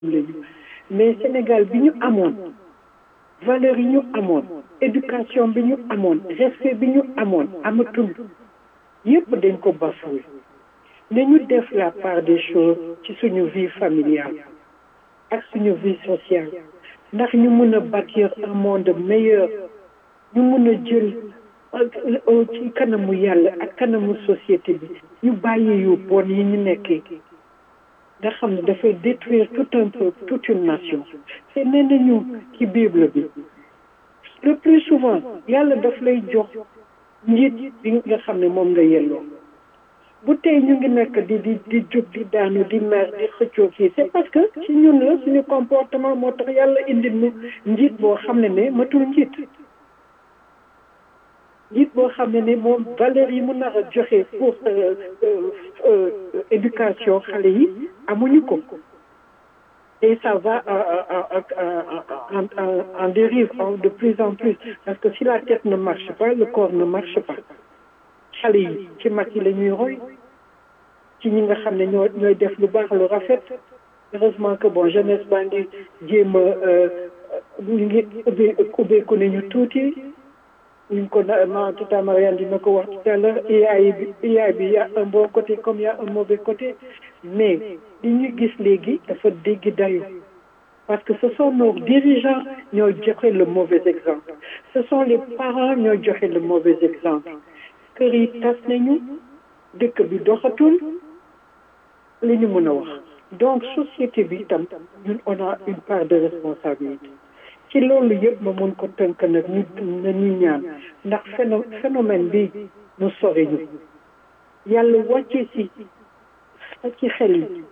lañu mais Sénégal bi ñu amoon valeur yi ñu amoon éducation bi ñu amoon respect bi ñu amoon amatul yépp dañ ko bafoué ne ñu def la part des choses ci suñu vie familiale ak suñu vie sociale ndax ñu mën a bâtir un monde meilleur ñu mën a jël ci kanamu yàlla ak kanamu société bi ñu bàyyi yu bon yi ñu nekkee nga xam ne dafay détruire tout un peuple toute une nation te nee nañu ci bible bi le plus souvent yàlla daf lay jox njiit bi nga xam ne moom nga yelloo bu tey ñu ngi nekk di di di jóg di daanu di mer di xëccoo fii c'est parce que ci ñun la suñu comportement moo tax yàlla indi nu njiit boo xam ne ne matul njiit njiit boo xam ne ne moom valeur yi mu nar a joxe pour éducation xale yi amuñu ko et ça va en en dérive de plus en plus parce que si la tête ne marche pas le corps ne marche pas xale yi ci mag yi la ñuy roy ci ñi nga xam ne ñoo ñooy def lu baax lu rafet heureusement que bon jeunesse baa ngi jéem a ñu ngi ubbee ubbeeku ne ñu tuuti ñu ko ma tata Mariane dina ko wax tout à l'heure AI bi AI bi y a un bon côté comme y a un mauvais côté mais li ñu gis léegi dafa dégg dayu parce que ce sont nos dirigeants ñoo joxe le mauvais exemple ce sont les parents ñoo joxe le mauvais exemple kër yi tas nañu dëkk bi doxatul li ñu mën a wax donc société bi itam ñun on a une part de responsabilité ci loolu yëpp ma mun ko tënk nag ñu na ñu ñaan ndax phénomène bi mu sori ñu yàlla wàcce si ci xel yi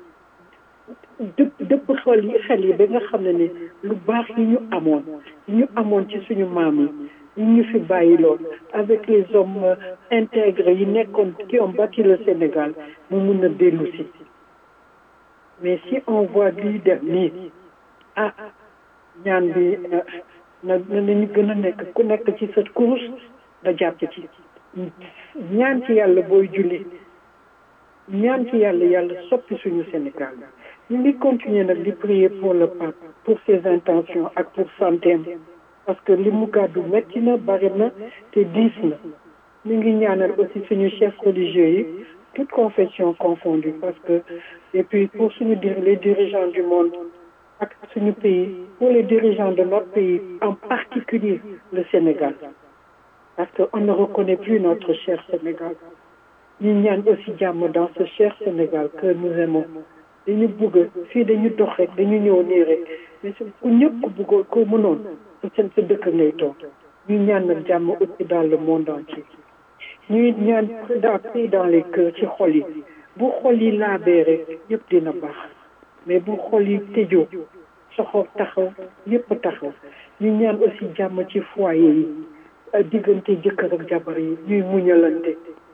dëpp dëpp xel yi xel yi ba nga xam ne ne lu baax yi ñu amoon ñu amoon ci suñu maam yi ñu ñu fi bàyyi lool avec les hommes intègres yi nekkoon qui ont bâti le Sénégal mu mun a dellu si mais si on voit lii def nii ah ñaan bi na nañu gën a nekk ku nekk ci sa course nga jàpp ci ñaan ci yàlla booy julli ñaan ci yàlla yàlla soppi suñu Sénégal ñu ngi continuer nag di prier pour le pape pour ses intentions ak pour santéem parce que li mu gàddu metti na bari na te diis na ñu ngi ñaanal aussi suñu chef religieux yi toute confession confondue parce que et puis pour suñu dir les dirigeants du monde ak suñu pays pour les dirigeants de notre pays en particulier le Sénégal parce que on ne reconnaît plus notre cher Sénégal ñu ñaan aussi jàmm dans ce cher Sénégal que nous aimons dañu bëgg fii dañu dox rek dañu ñëw nii rek mais ku ñëpp ku bëggoon ko mënoon seen sa dëkk ngay toog ñu ñaan nag jàmm aussi dans le monde entier ñuy ñaan dans paix dans les cœurs ci xol yi bu xol yi laabee rek yëpp dina baax mais bu xol yi tëjoo soxor taxaw yëpp taxaw ñu ñaan aussi jàmm ci foyer yi diggante jëkkër ak jabar yi ñuy muñalante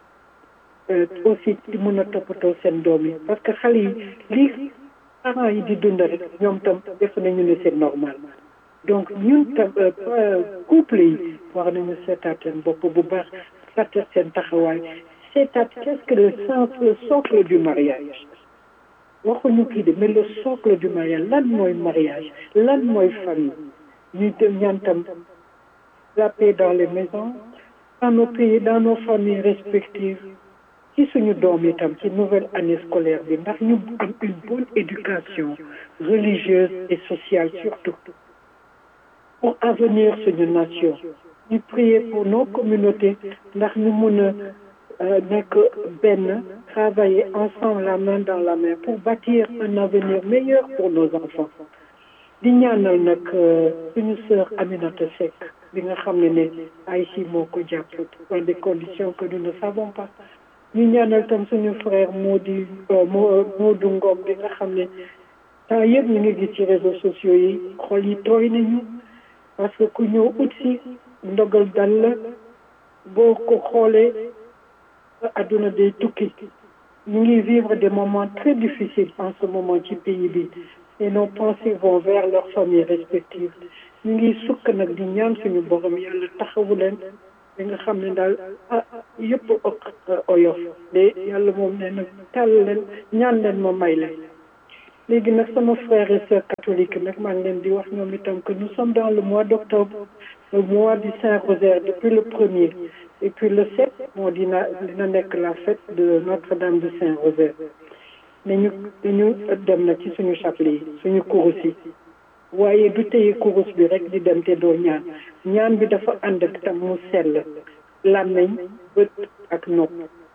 aussi di mën a toppatoo seen doom yi parce que xale yi lii parents yi di dund rek ñoom tam def nañu ne c'est normal donc ñun tam couple yi war nañu seetaat seen bopp bu baax seetaat seen taxawaay seetaat qu'est-ce que le sens le socle du mariage waxuñu kii de mais le socle du mariage lan mooy mariage lan mooy famille ñuy dem ñaan tam la paix dans les maisons dans nos pays dans nos familles respectives ci suñu doom itam ci nouvelle année scolaire bi ndax ñu am une bonne éducation religieuse et sociale surtout pour avenir suñu nation ñu prier pour nos communautés ndax ñu mun a nekk benn travailler ensemble la main dans la main pour bâtir un avenir meilleur pour nos enfants di ñaanal nag suñu sœur Aminata Seck bi nga xam ne ne ay si moo ko jàpp dans des conditions que nous ne savons pas ñu ñaanal tam suñu frère Mody Modou Ngom bi nga xam ne temps yëpp ñu ngi gis ci réseaux sociaux yi xol yi tooy nañu parce que ku ñëw ut si ndogal dal la boo ko xoolee adduna day tukki ñu ngi vivre des moments très difficiles en ce moment ci pays bi et nos pensées vont vers leurs familles respectives ñu ngi sukk nag di ñaan suñu borom yàlla taxawu leen li nga xam ne daal ah yëpp oyof de yàlla moom nee na tàll leen ñaan leen ma may leen léegi nag sama frère et sœur catholique nag maa ngi leen di wax ñoom itam que nous sommes dans le mois d'octobre le mois du Saint-Rosaire depuis le premier et puis le sept moo dina dina nekk la fête de Notre-Dame du Saint-Rosaire nañu dañu dem na ci suñu chapelet yi suñu kurus yi waaye du téye kurus bi rek di dem te doo ñaan ñaan bi dafa ànd ak tam mu sell làmmeñ bët ak nopp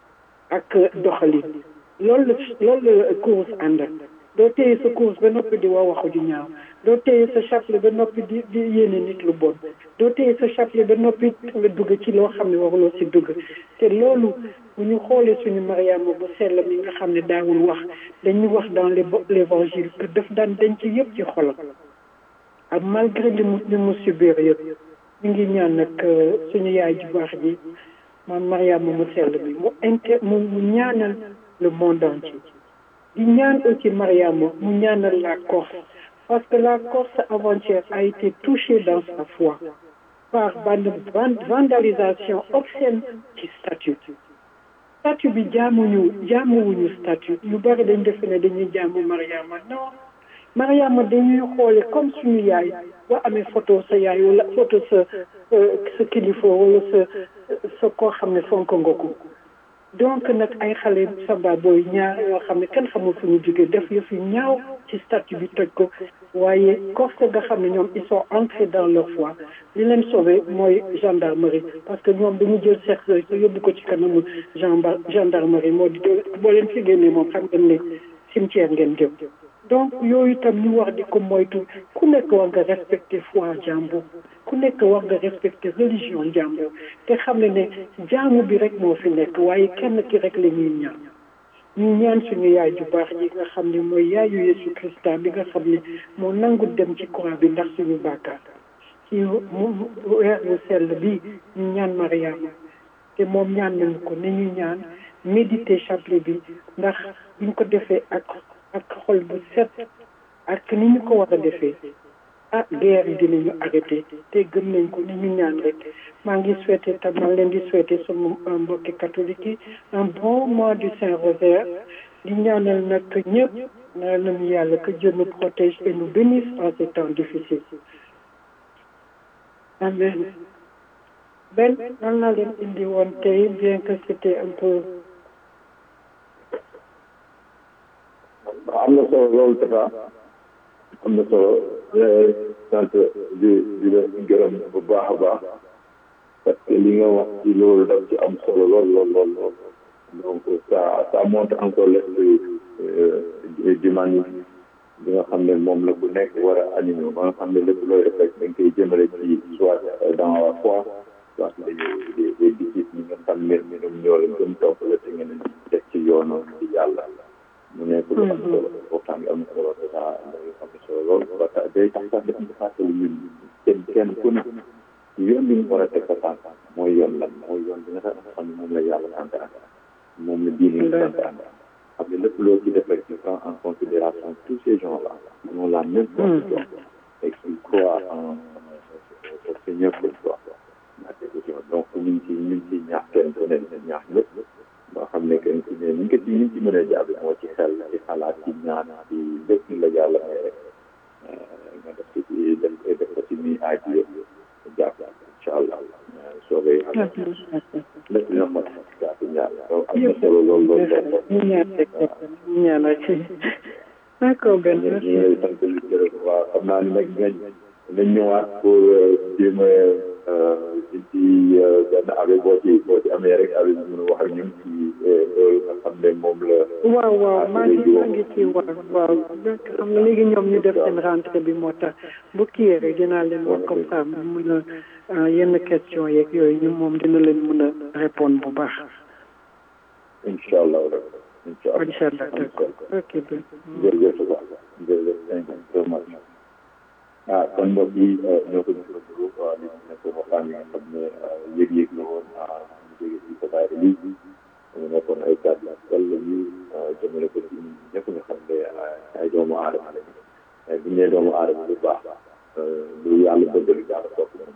ak doxalin loolu la loolu la kurus ànd ak doo téye sa kurus ba noppi di wax waxu ju ñaaw doo téye sa chapelet ba noppi di di yéene nit lu bon doo téye sa chapelet ba noppi nga dugg ci loo xam ne waruloo si dugg te loolu bu ñu xoolee suñu Mariama bu sell mi nga xam ne daawul wax dañuy wax dans l'évangile que daf daan denc yëpp ci xolam ak malgré li mu li mu subir yëpp ñu ngi ñaan nag suñu yaay ju baax ji maam Mariama mu sell bi mu inter mu ñaanal le monde entier di ñaan aussi Mariama mu ñaanal la Corse parce que la Corse avant-hier a été touchée dans sa foi par vandalisation obscène ci statue statue bi jaamuñu jaamuwuñu statue ñu bari dañ defe ne dañuy jaamu Mariama non Mariama dañuy xoole comme suñu yaay boo amee photo sa yaay wala photo sa sa kilifa wala sa sa koo xam ne fonk nga ko donc nag ay xale samba booy ñaar yoo xam ne kenn xamul fu ñu jógee def yëf yu ñaaw ci statut bi toj ko waaye Corse nga xam ne ñoom ils sont entrés dans leur foi li leen sauvé mooy gendarmerie parce que ñoom dañu jël cercueil ko yóbbu ko ci kanamu gendarmerie moo di boo leen fi génnee moom xam ngeen ne cimetière ngeen jëm donc yooyu itam ñu war di ko moytu ku nekk war nga respecter foi jàmbur ku nekk war nga respecter religion jàmbur te xam ne ne jaamu bi rek moo fi nekk waaye kenn ki rek la ñuy ñaan ñu ñaan suñu yaay ju baax ji nga xam ne mooy yaayu Yesu Christa bi nga xam ne moo nangu dem ci croix bi ndax suñu bàkkaar ci weer wu sell bi ñu ñaan Mariama te moom ñaan nañu ko ne ñu ñaan méditer chapelet bi ndax buñ ko defee ak ak xol bu set ak ni ñu ko war a defee ah guerre yi dinañu arrêté te gëm nañ ko ni ñu ñaan rek maa ngi souhaité tam maa leen di souhaité sama mbokki catholique yi un bon mois du Saint-Rosaire di ñaanal nag ñëpp na nañu yàlla que Dieu nous protège et nous bénisse en ces temps difficiles amen ben nan laa leen indi woon tey bien que c'était un peu am na solo loolu dafa am na solo sant di di la gërëm bu baax a baax parce que li nga wax ci loolu daf ci am solo lool lool lool lool donc ça ça montre encore l'esprit d'humanisme bi nga xam ne moom la ku nekk war a animé ba nga xam ne lépp looy def rek da nga koy jëmale ci soit dans la foi soit des des des disciples ñi nga xam ne ñoom ñoo la gëm topp la te ngeen def ci yoonu ci yàlla mu nekk lu am solo waxtaan bi am solo dèjà lu am solo lool parce que day tax sax dafa fàttali ñun kenn kenn ku ne yoon bi ñu war a teg sa tànk mooy yoon lan mooy yoon bi nga xam ne moom la yàlla sant moom la diine sant xam ne lépp loo ci def rek tu prends en considération tous ces gens là qui ont la même foi que toi et qui croient en au Seigneur pour toi donc ñu ngi ci ñu ngi ci ñaax kenn ku ne ñaax ñëpp boo xam ne que ci ne ni nga ci ni ci mën a jàpp moo ci xel ci xalaat ci ñaan ci lépp la yàlla may rek nga def ci ci def def ko ci nii aaj yëpp jàpp incha allah soobee yàlla lépp dina mot jàpp ñaar donc am na solo lool lool lool ñu ñaan rek ñu ñaan rek d'accord benn ñu ngi lay sant di gërëm waaw xam naa ni nag ngañ nañ ñëwaat pour jéem a ci benn abe boo ci boo ci amee rek abe bi mën a wax ak ñun ci loolu nga xam ne moom la waaw waaw maa ngi maa ngi ci wax waaw donc xam nga léegi ñoom ñu def seen rentrée bi moo tax bu kii rek dinaa leen wax comme ça mu mën a yenn question yeeg yooyu ñu moom dina leen mën a répondre bu baax incha allah rek incha allah incha allah d'accord ok bien jërëjëf jërëjëf thank you so much ah kon mbokk yi ñoo ko gisandoo waaw li nekk waxtaan yi nga xam ne yëg-yëg la woon ñu jóge ci Tata Elise mu nekkoon ay kàddu yu sell yu jëmale ko ci ñëpp nga xam ne ay doomu aadama lañu bu ñu nee doomu aadama lu baax lu yàlla bëgg lu yàlla topp moom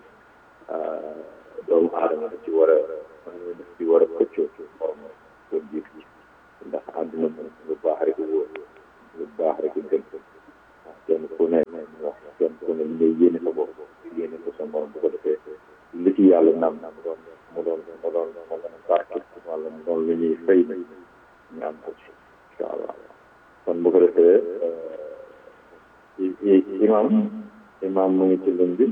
doomu aadama da ci war a daf ci war a xëccoo ci borom pour jiit ji ndax àdduna moom lu baax rek wóor lu baax rek gën wax kenn ku ne wax kenn ku ne li ngay yéene sa bopp yéene ko sa morom bu ko defee li ci yàlla nam mu doon mu doon mu doon mu doon barke wala mu doon lu ñuy fay ñu am ko ci incha allah kon bu ko defee imam imam mu ngi ci lën bi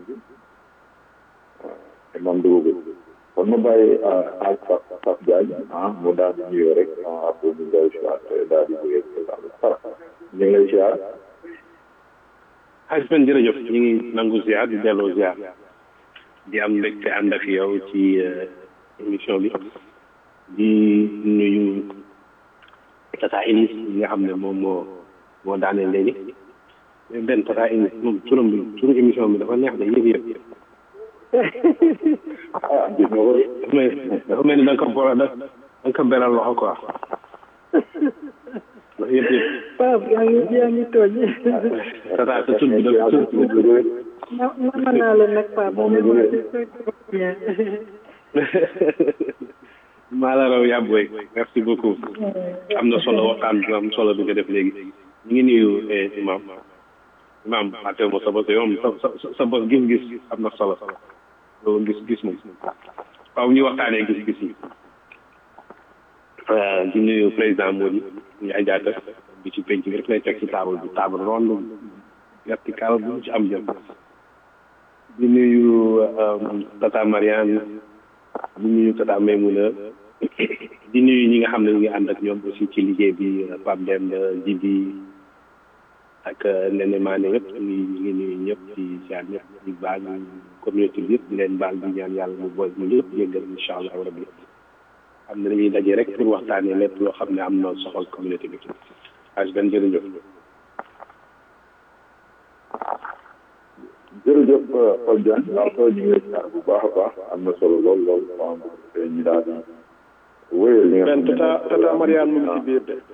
imam dugub kon ma bàyyi ak Fap Fap Diagne ah mu daal di nuyoo rek après ñu daal di daal di jógee Fap ñu ngi lay ziar. xaj ben jërëjëf ñu ngi nangu ziar di delloo ziar di am mbégte ànd ak yow ci émission bi di nuyu tata Inis yi nga xam ne moom moo moo daaneel léegi benn tata Inis moom turam bi turu émission bi dafa neex de yëg yëg ah gis nga ko. dafa mel dafa mel ni da nga ko boole da nga ko beral loxo quoi yëpp yëpp Pape yaa ngi yaa ngi tooñ. tata sa tur bi dafa tur na nama naa la nag Pape moom bien. maa la raw yàbbooy merci beaucoup am na solo waxtaan bi am solo bi nga def léegi ñu ngi nuyu imam imam fàttewu ma sa bos yow sa sa sa bos gis-gis am na solo loolu gis-gis moom waaw ñu waxtaanee gis-gis yi di nuyu président Mody Ndiaye Diatta bi ci penc bi rek lay teg ci table bi table ronde vertical bu ci am jëm di nuyu tata Mariane di nuyu tata Maymouna di nuyu ñi nga xam ne ñu ngi ànd ak ñoom aussi ci liggéey bi Pape Demba Djibi ak Nene Mané yëpp ñu ngi ñu ngi nuyu ñëpp ci ziar ñëpp di baal communauté bi yëpp di leen baal di ñaan yàlla mu boy mu yëpp yëggal incha allah rabbi xam ne dañuy daje rek pour waxtaanee lépp loo xam ne am na soxal communauté bi ag ben jërëjëf jërëjëf Pape Diagne waaw ñu ngi lay ziar bu baax a baax am na solo lool lool waaw ñu daal di wéyal li nga xam benn ne tata tata Mariane mu ngi ci biir de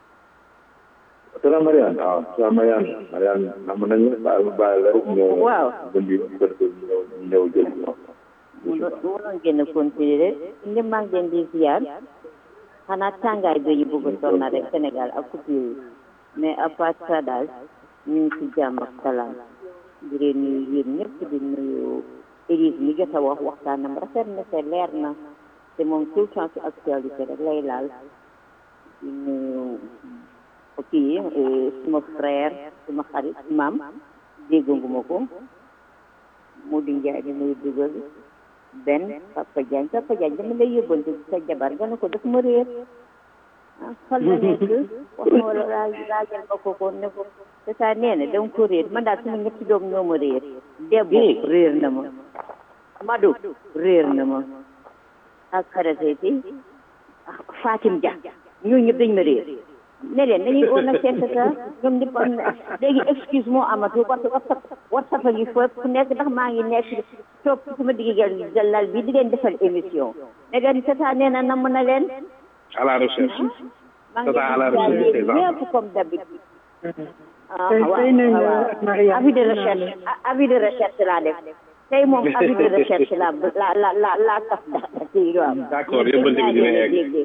tata Mariane waaw tata Mariane Mariane nam nañu bàyyi ma bàyyi la rek ñëw waaw bëndi bu ko defee ñu ñëw ñu ñëw jël ci moom mu doon mu doon gën a continuer rek ndi maa ngi leen di ziar xanaa tàngaay bi ñu bëgg a sonn rek Sénégal ak coupure yi mais à part ça daal ñu ngi ci jàmm ak salaam di leen nuyu yéen ñëpp di nuyu Élise mi jot a wax waxtaanam rafet na te leer na te moom tout le temps ci actualité rek lay laal di nuyu kii suma frère suma xarit maam dégganguma ko Modou Ndiaye di nuyu dugal benn Papa Diagne Papa Diagne dama lay yóbbante ci sa jabar nga ne ko daf ma réer ah fan la nekk wax ma wala laa laajal ma ko ko ne ko te saa nee na danga ko réer man daal sama ñetti doom ñoo ma réer Debbo réer na ma Madou réer na ma ak xarateti Fatim Dia ñooñu ñëpp dañ ma réer ne leen dañuy oo nag seen tata ñoom ñëpp am na léegi excuse moo amatu parce que WhatsApp WhatsApp a ngi fépp fu nekk ndax maa ngi nekk toog sama digg lal bi di leen defal émission ne leen tata nee na namm na leen à la recherche maa ngi tata à la leen recherche di des jaay enfants ñëpp comme d'habitude ah tey waaw tey nañ la waaw Mariane avis de recherche avis de recherche laa def tey moom avis de recherche la la la la la taf da ci waaw D'accord, yóbbante bi dina egg.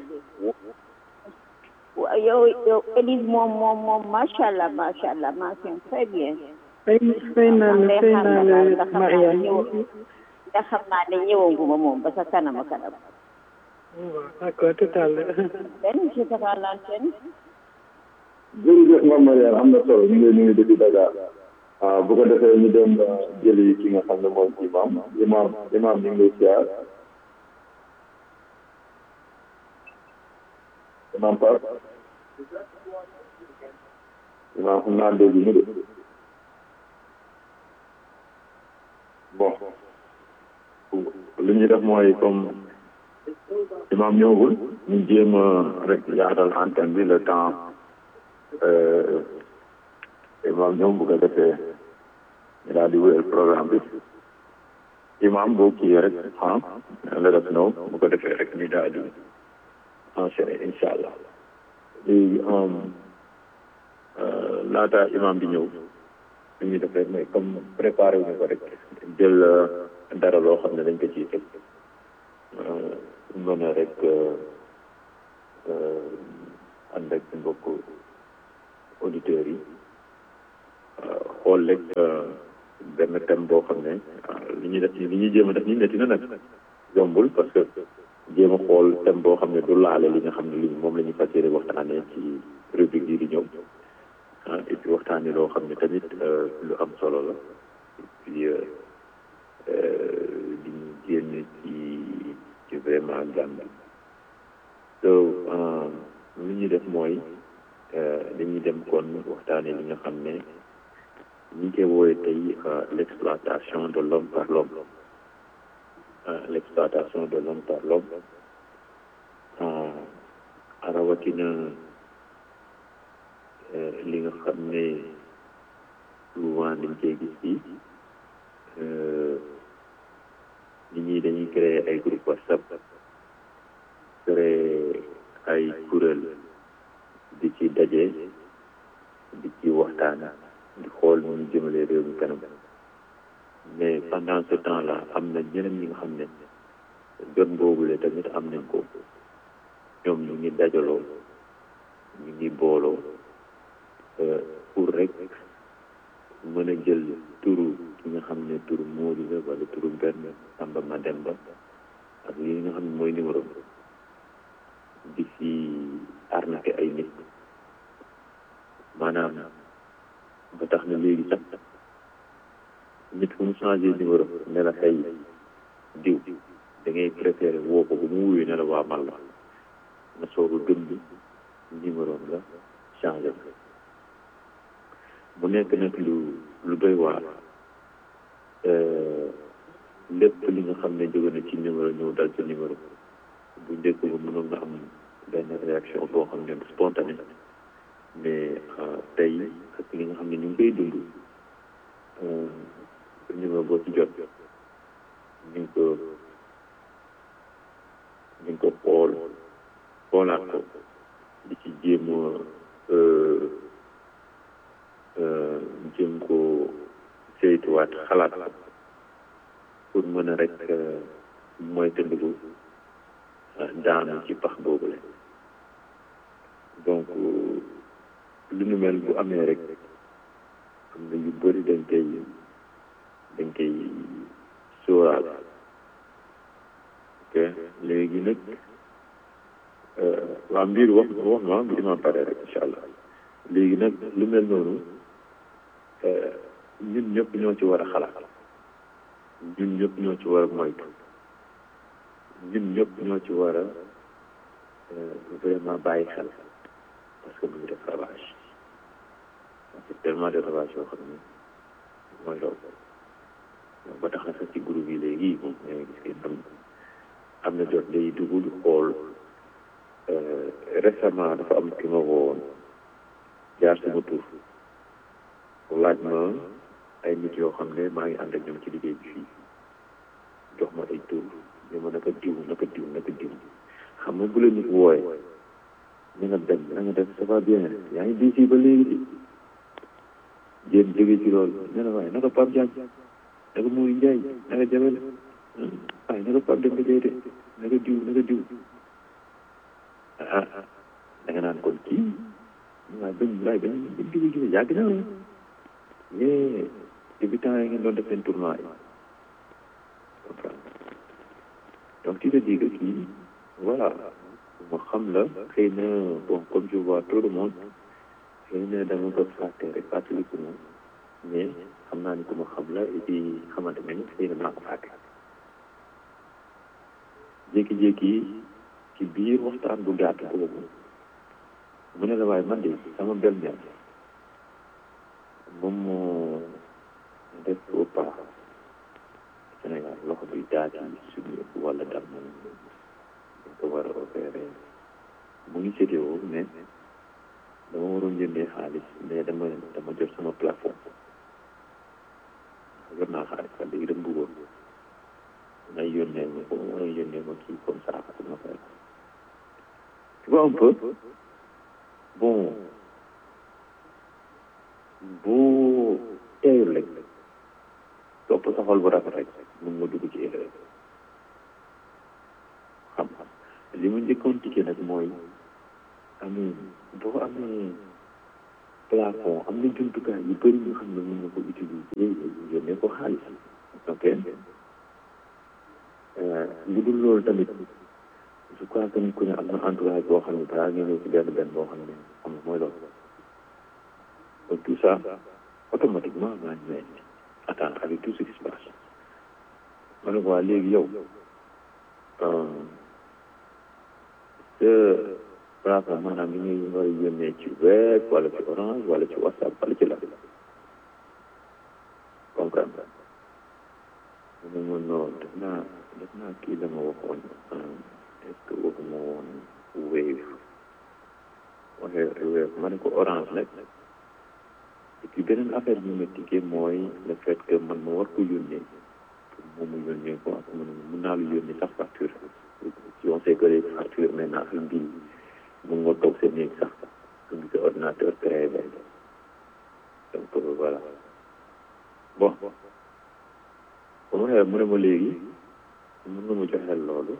waaw yow yow Élise moom moom moom macha allah macha allah mention très bien. fay fay naa la Ndey fay xaar naa na daal la nga xam naa ne Mariane ñëw nga xam naa ne ñëwaguma moom ba sa kanam a kanam. waaw d'accord tout à l'heure benn je te rends l'antenne. jërëjëf Mame Mariane am na solo ñu ngi lay nuyu depuis Dakar ah bu ko defee ñu dem jëli ki nga xam ne moom imam imam imam ñu ngi lay ziar imam Pape imam xam naa dégg ñu de bon li ñuy def mooy comme imam ñëwagul ñu jéem a rek yaatal antenne bi le temps imam ñoom bu ko defee ñu daal di wéyal programme bi imam boo kii rek ah let us know bu ko defee rek ñu daal di enchaîner incha allah léegi laata imam di ñëw li ñuy def rek mooy comme préparé wu ñu ko rek jël dara loo xam ne dañ ko ciy teg mën a rek ànd ak mbokk auditeurs yi xool rek benn thème boo xam ne li ñuy def li ñuy jéem a def nii métti na nag yombul parce que jéem a xool thème boo xam ne du laale li nga xam ne li moom la ñuy fas yéene waxtaanee ci rubrique yi di ñëw ah et puis waxtaanee loo xam ne tamit lu am solo la et puis di ñu génn ci ci vraiment jàng so li ñuy def mooy dañuy dem kon waxtaanee li nga xam ne ñu ngi koy woowee tey l'exploitation de l'homme par l'homme l'exploitation de l'homme par l'homme rawatina li nga xam ne souvent dañ koy gis fii nit ñi dañuy créer ay groupe WhatsApp créer ay kuréel di ci daje di ci waxtaan di xool nu ñu jëmale réew mi kanam mais pendant ce temps là am na ñeneen ñi nga xam ne jot boobule tamit am nañ ko ñoom ñu ngi dajaloo ñu ngi booloo pour rek mën a jël turu ki nga xam ne turu Moodu la wala turu benn Samba Mademba ak li nga xam ne mooy numéro di si arnaqué ay nit maanaam ba tax na léegi sax nit fu mu changé numéro ne la xëy diw da ngay préféré woo ko bu mu wuyu ne la waa man la nga soog a gëm bi numéro nga changé mu nekk nag lu lu doy waar lépp li nga xam ne jóge na ci numéro ñëw dal ci numéro bu njëkk ba mënoon nga am benn réaction boo xam ne spontané mais tey ak li nga xam ne ñu ngi koy dund numéro boo ci jot ñu ngi ko ñu ngi ko xool xoolaat ko di ci jéem jéem ko saytuwaat xalaat ko pour mën a rek mooy tëndiku daanu ci pax boobule donc lu nu mel bu amee rek am na yu bëri dañ koy dañ koy sóoraal ok léegi nag waa mbir wax wax ma mbir ma pare rek incha allah léegi nag lu mel noonu ñun ñëpp ñoo ci war a xalaat ñun ñëpp ñoo ci war a moytu ñun ñëpp ñoo ci war a vraiment bàyyi xel parce que mu ngi def ravage c'est tellement de ravage yoo xam ne mooy loolu donc ba tax na sax ci groupe yi léegi moom ñoo gis ngeen am am na jot day dugg di xool récemment dafa am ki ma woowoon jaar sama tur laaj ma ay nit yoo xam ne maa ngi ànd ak ñoom ci liggéey bi fii jox ma ay tur ñu ma naka diw naka diw naka diw xam nga bu la nit wooye ñu nga dem na nga def ça va bien yaa ngi diisi ba léegi di jéem jóge ci loolu ne la waaye naka Pape Diagne naka Mouri Ndiaye naka Jabel waaye naka Pape Demba Diaye de naka diw naka diw ah da nga naan kon kii waaye bañ waaye bañ bañ jóge jóge yàgg na la yee débutant yi ngeen doon def seen tournoi yi donc tu te dis que kii voilà ma xam la xëy na bon comme je vois trop de monde xëy na dama ko fàtte rek fàttaliku moom mais xam naa ni ku ma xam la et puis xamante ne ni xëy na maa ko fàtte jékki-jékki ci biir waxtaan bu gàtt boobu mu ne la waaye man de sama belle-mère moom moo def au pas Sénégal loxo bi daati suñu wala dam dañ ko war a opéré mu ngi sétéo mais dama waroon jëndee xaalis mais dama dama jot sama plafond jot naa xaalis sax léegi dama bëggoon ngay yónnee ma ko ngay yónnee ma kii comme ça pour ma fay tu vois un peu bon boo teeyul rek topp sa xol bu rafet rek mun nga dugg ci erreur xam-xam li ma njëkkoon tikke nag mooy amee boo amee plafond am na jumtukaay yu bëri yoo xam ne mën na ko utiliser yónnee ko xaalis ok lu dul loolu tamit je crois que ku ne am na entourage boo xam ne balaa ngeen ñëw ci benn benn boo xam ne xam nga mooy loolu donc tout ça automatiquement maa ngi leen attendre avec tout ce qui se passe ma ne ko waa léegi yow te plafond maanaam li ngay war a yónnee ci web wala ci orange wala ci whatsapp wala ci la comprendre mu ne ma non def naa def naa kii la ma waxoon est-ce que waxuma woon wave waxee wave ma ne ko orange nag et puis beneen affaire bi ma tikkee mooy le fait que man ma war ko yónnee pour moom mu yónnee ko ak man mun naa lu yónnee sax facture si on sait que les factures maintenant ak mbii mun nga toog sa néeg sax nga gis ordinateur créé benn donc voilà bon ba ma waxee mu ne ma léegi mun nga ma joxeel loolu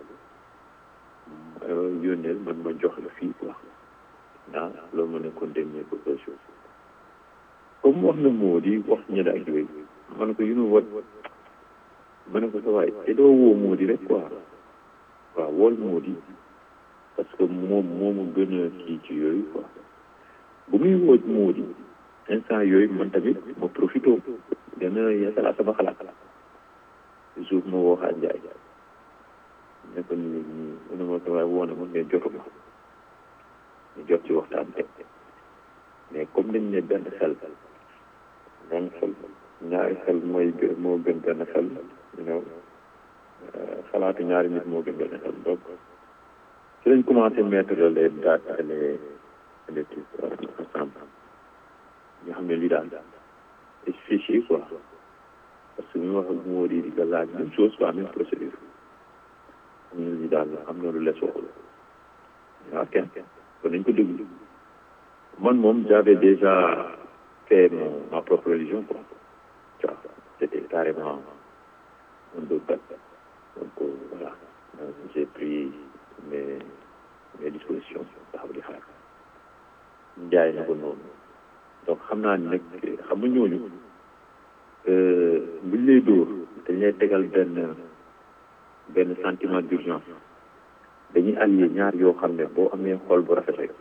yónneel man ma jox la fii quoi ah loolu ma nekkoon dernier proposition comme wax na moo di wax ñebe ak yooyu ma ne ko you know what ma ne ko sa waay te doo woo moo di rek quoi waaw wool moo di parce que moom moomu gën a kii ci yooyu quoi bu muy woo moo di instant yooyu man tamit ma profité gën a yeesalaat sama xalaat toujours ma woo xaar njaay ne ko nii nii mu ne ma sa waay woo na ma mais jotu ma ñu jot ci waxtaan teg mais comme dañ ne benn xel benn xel ñaari xel mooy gën moo gën benn xel you know xalaatu ñaari nit moo gën benn xel donc ci lañ commencé mettre les dates les les trucs ensemble ñu xam ne lii daal c'est fichier quoi parce que ñu wax ak moo di di nga laaj même chose quoi même procédure xam ne lii daal am na lu les waxul waaw kenn kon nañ ko déglu man moom j'avais déjà fait mon ma propre religion quoi tu vois c'était carrément un doute donc voilà j'ai pris mes mes dispositions taxaw di xaar njaay na ko noonu donc xam naa ni nag xam nga ñooñu buñ lay dóor dañ lay tegal benn benn sentiment d'urgence dañuy allier ñaar yoo xam ne boo amee xol bu rafet rek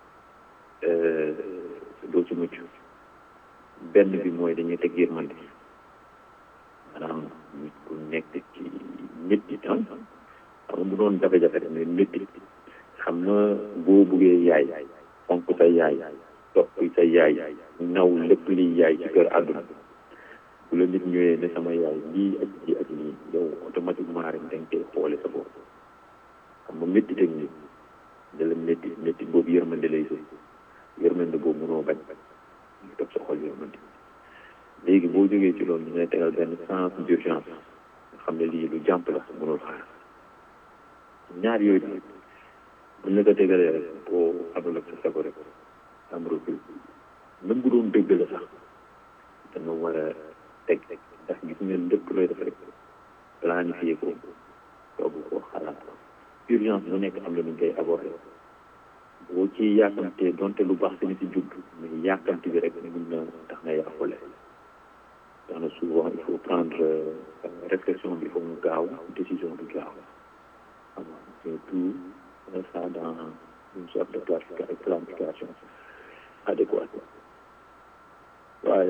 doo ci mucc benn bi mooy dañuy teg yërmande maanaam nit ku nekk ci métti ah xam nga bu doon jafe-jafe rek mais métti xam nga boo buggee yaay fonk sa yaay topp sa yaay naw lépp liy yaay ci kër àdduna bu la nit ñëwee ne sama yaay lii ak lii ak lii yow automatiquement rek da nga koy xoole sa bopp xam nga métti teg nit da la métti métti boobu yërmande lay sëy yërmande boobu mënoo bañ ñu topp sa xol yërmande léegi boo jógee ci loolu ñu ngay tegal benn sens d'urgence nga xam ne lii lu jàmp la mënul xaar ñaar yooyu daal buñ la ko tegalee rek boo amul ak sa sago rek am recul même bu doon dëgg la sax da nga war a teg ndax gis ngeen lépp looy def rek planifié ko toog ko xalaat urgence bu nekk am na nu koy aborder boo ci yàkkamtee donte lu baax dañu si jub mais yàkkamti bi rek mun na tax nga yàqule tax na souvent il faut prendre réflexion bi il faut mu gaaw décision bi gaaw xam nga c'est tout ça dans une sorte de planification adéquate waaye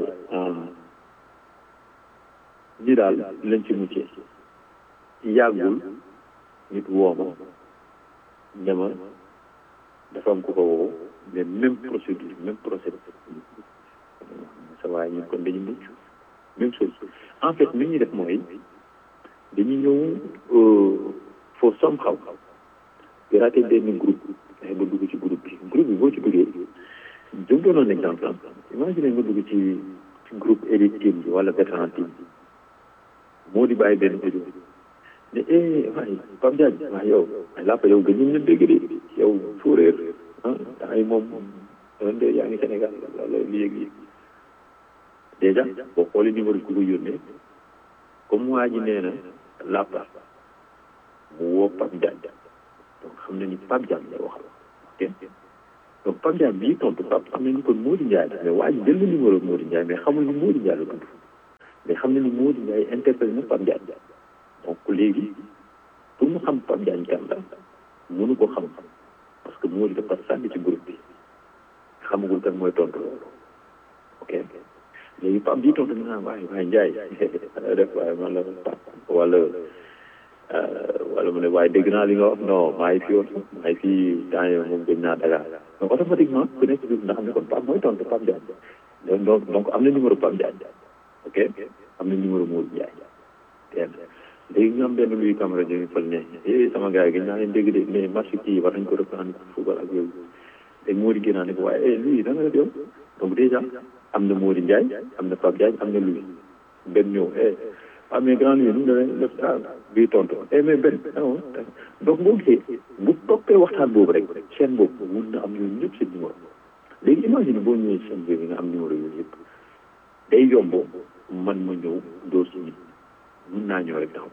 ñi daal lañ ci muccee yàggul nit woo ma ne ma dafa am ku ko woo mais même procédure même procédure sa waaye ñun kon dañu mucc même chose en fait li ñuy def mooy dañuy ñëw foo somehow pirater benn groupe fexe ba dugg ci groupe bi groupe bi boo ci duggee jëm doonoon exemple imagine nga dugg ci groupe élite team bi wala vétéran team bi moo di bàyyi benn audio ne eh waaye Pape Diagne waaye yow ay làppa yow gëj ñu dégg de yow suuréer ah ay moom ren de yaa ngi Sénégal wala léegi dèjà boo xoolee numéro ku ko yónnee comme waa ji nee na làppa mu woo Pape Diagne donc xam na ni Pape Diagne lay waxal ok donc Pape Ndiaye bii tontu Pape xam nañu kon Modou Ndiaye la mais waa ji jël na numéro Modou Ndiaye mais xamul ni Modou Ndiaye la tudd mais xam na ni Modou Ndiaye interpellé na Pape Ndiaye donc léegi pour mu xam Pape Ndiaye kan la mënu ko xam parce que Modou dafa sànni ci groupe bi xamagul kan mooy tontu loolu ok léegi Pape bii tontu naa waaye waaye Ndiaye def waaye man la Pape wala wala mu ne waaye dégg naa li nga wax non maa ngi fi woon maa ngi fi temps yii moom gëj naa Dakar donc automatiquement ku nekk ci biir ndax xam ne kon Pape mooy tontu Pape Ndiaye donc donc am na numéro Pape Ndiaye ok am na numéro Modou Ndiaye teel léegi ñu am benn luy caméra jóge fël ne eh sama gars yi gëj naa leen dégg de mais match kii war nañ ko reprendre football ak yooyu léegi Modou génnaa ne ko waaye eh luy da nga def yow donc déjà am na Modou Ndiaye am na Pape Ndiaye am na luy benn ñëw eh ah mais grand luy nu mu demee def ah bii tontu eh mais benn non donc boo gisee bu toppee waxtaan boobu rek chaîne boobu mun na am ñooñu ñëpp seen numéro léegi imagine boo ñëwee chaîne bi nga am numéro yooyu yëpp day yomb man ma ñëw dóor si nit mun naa ñëw rek taxaw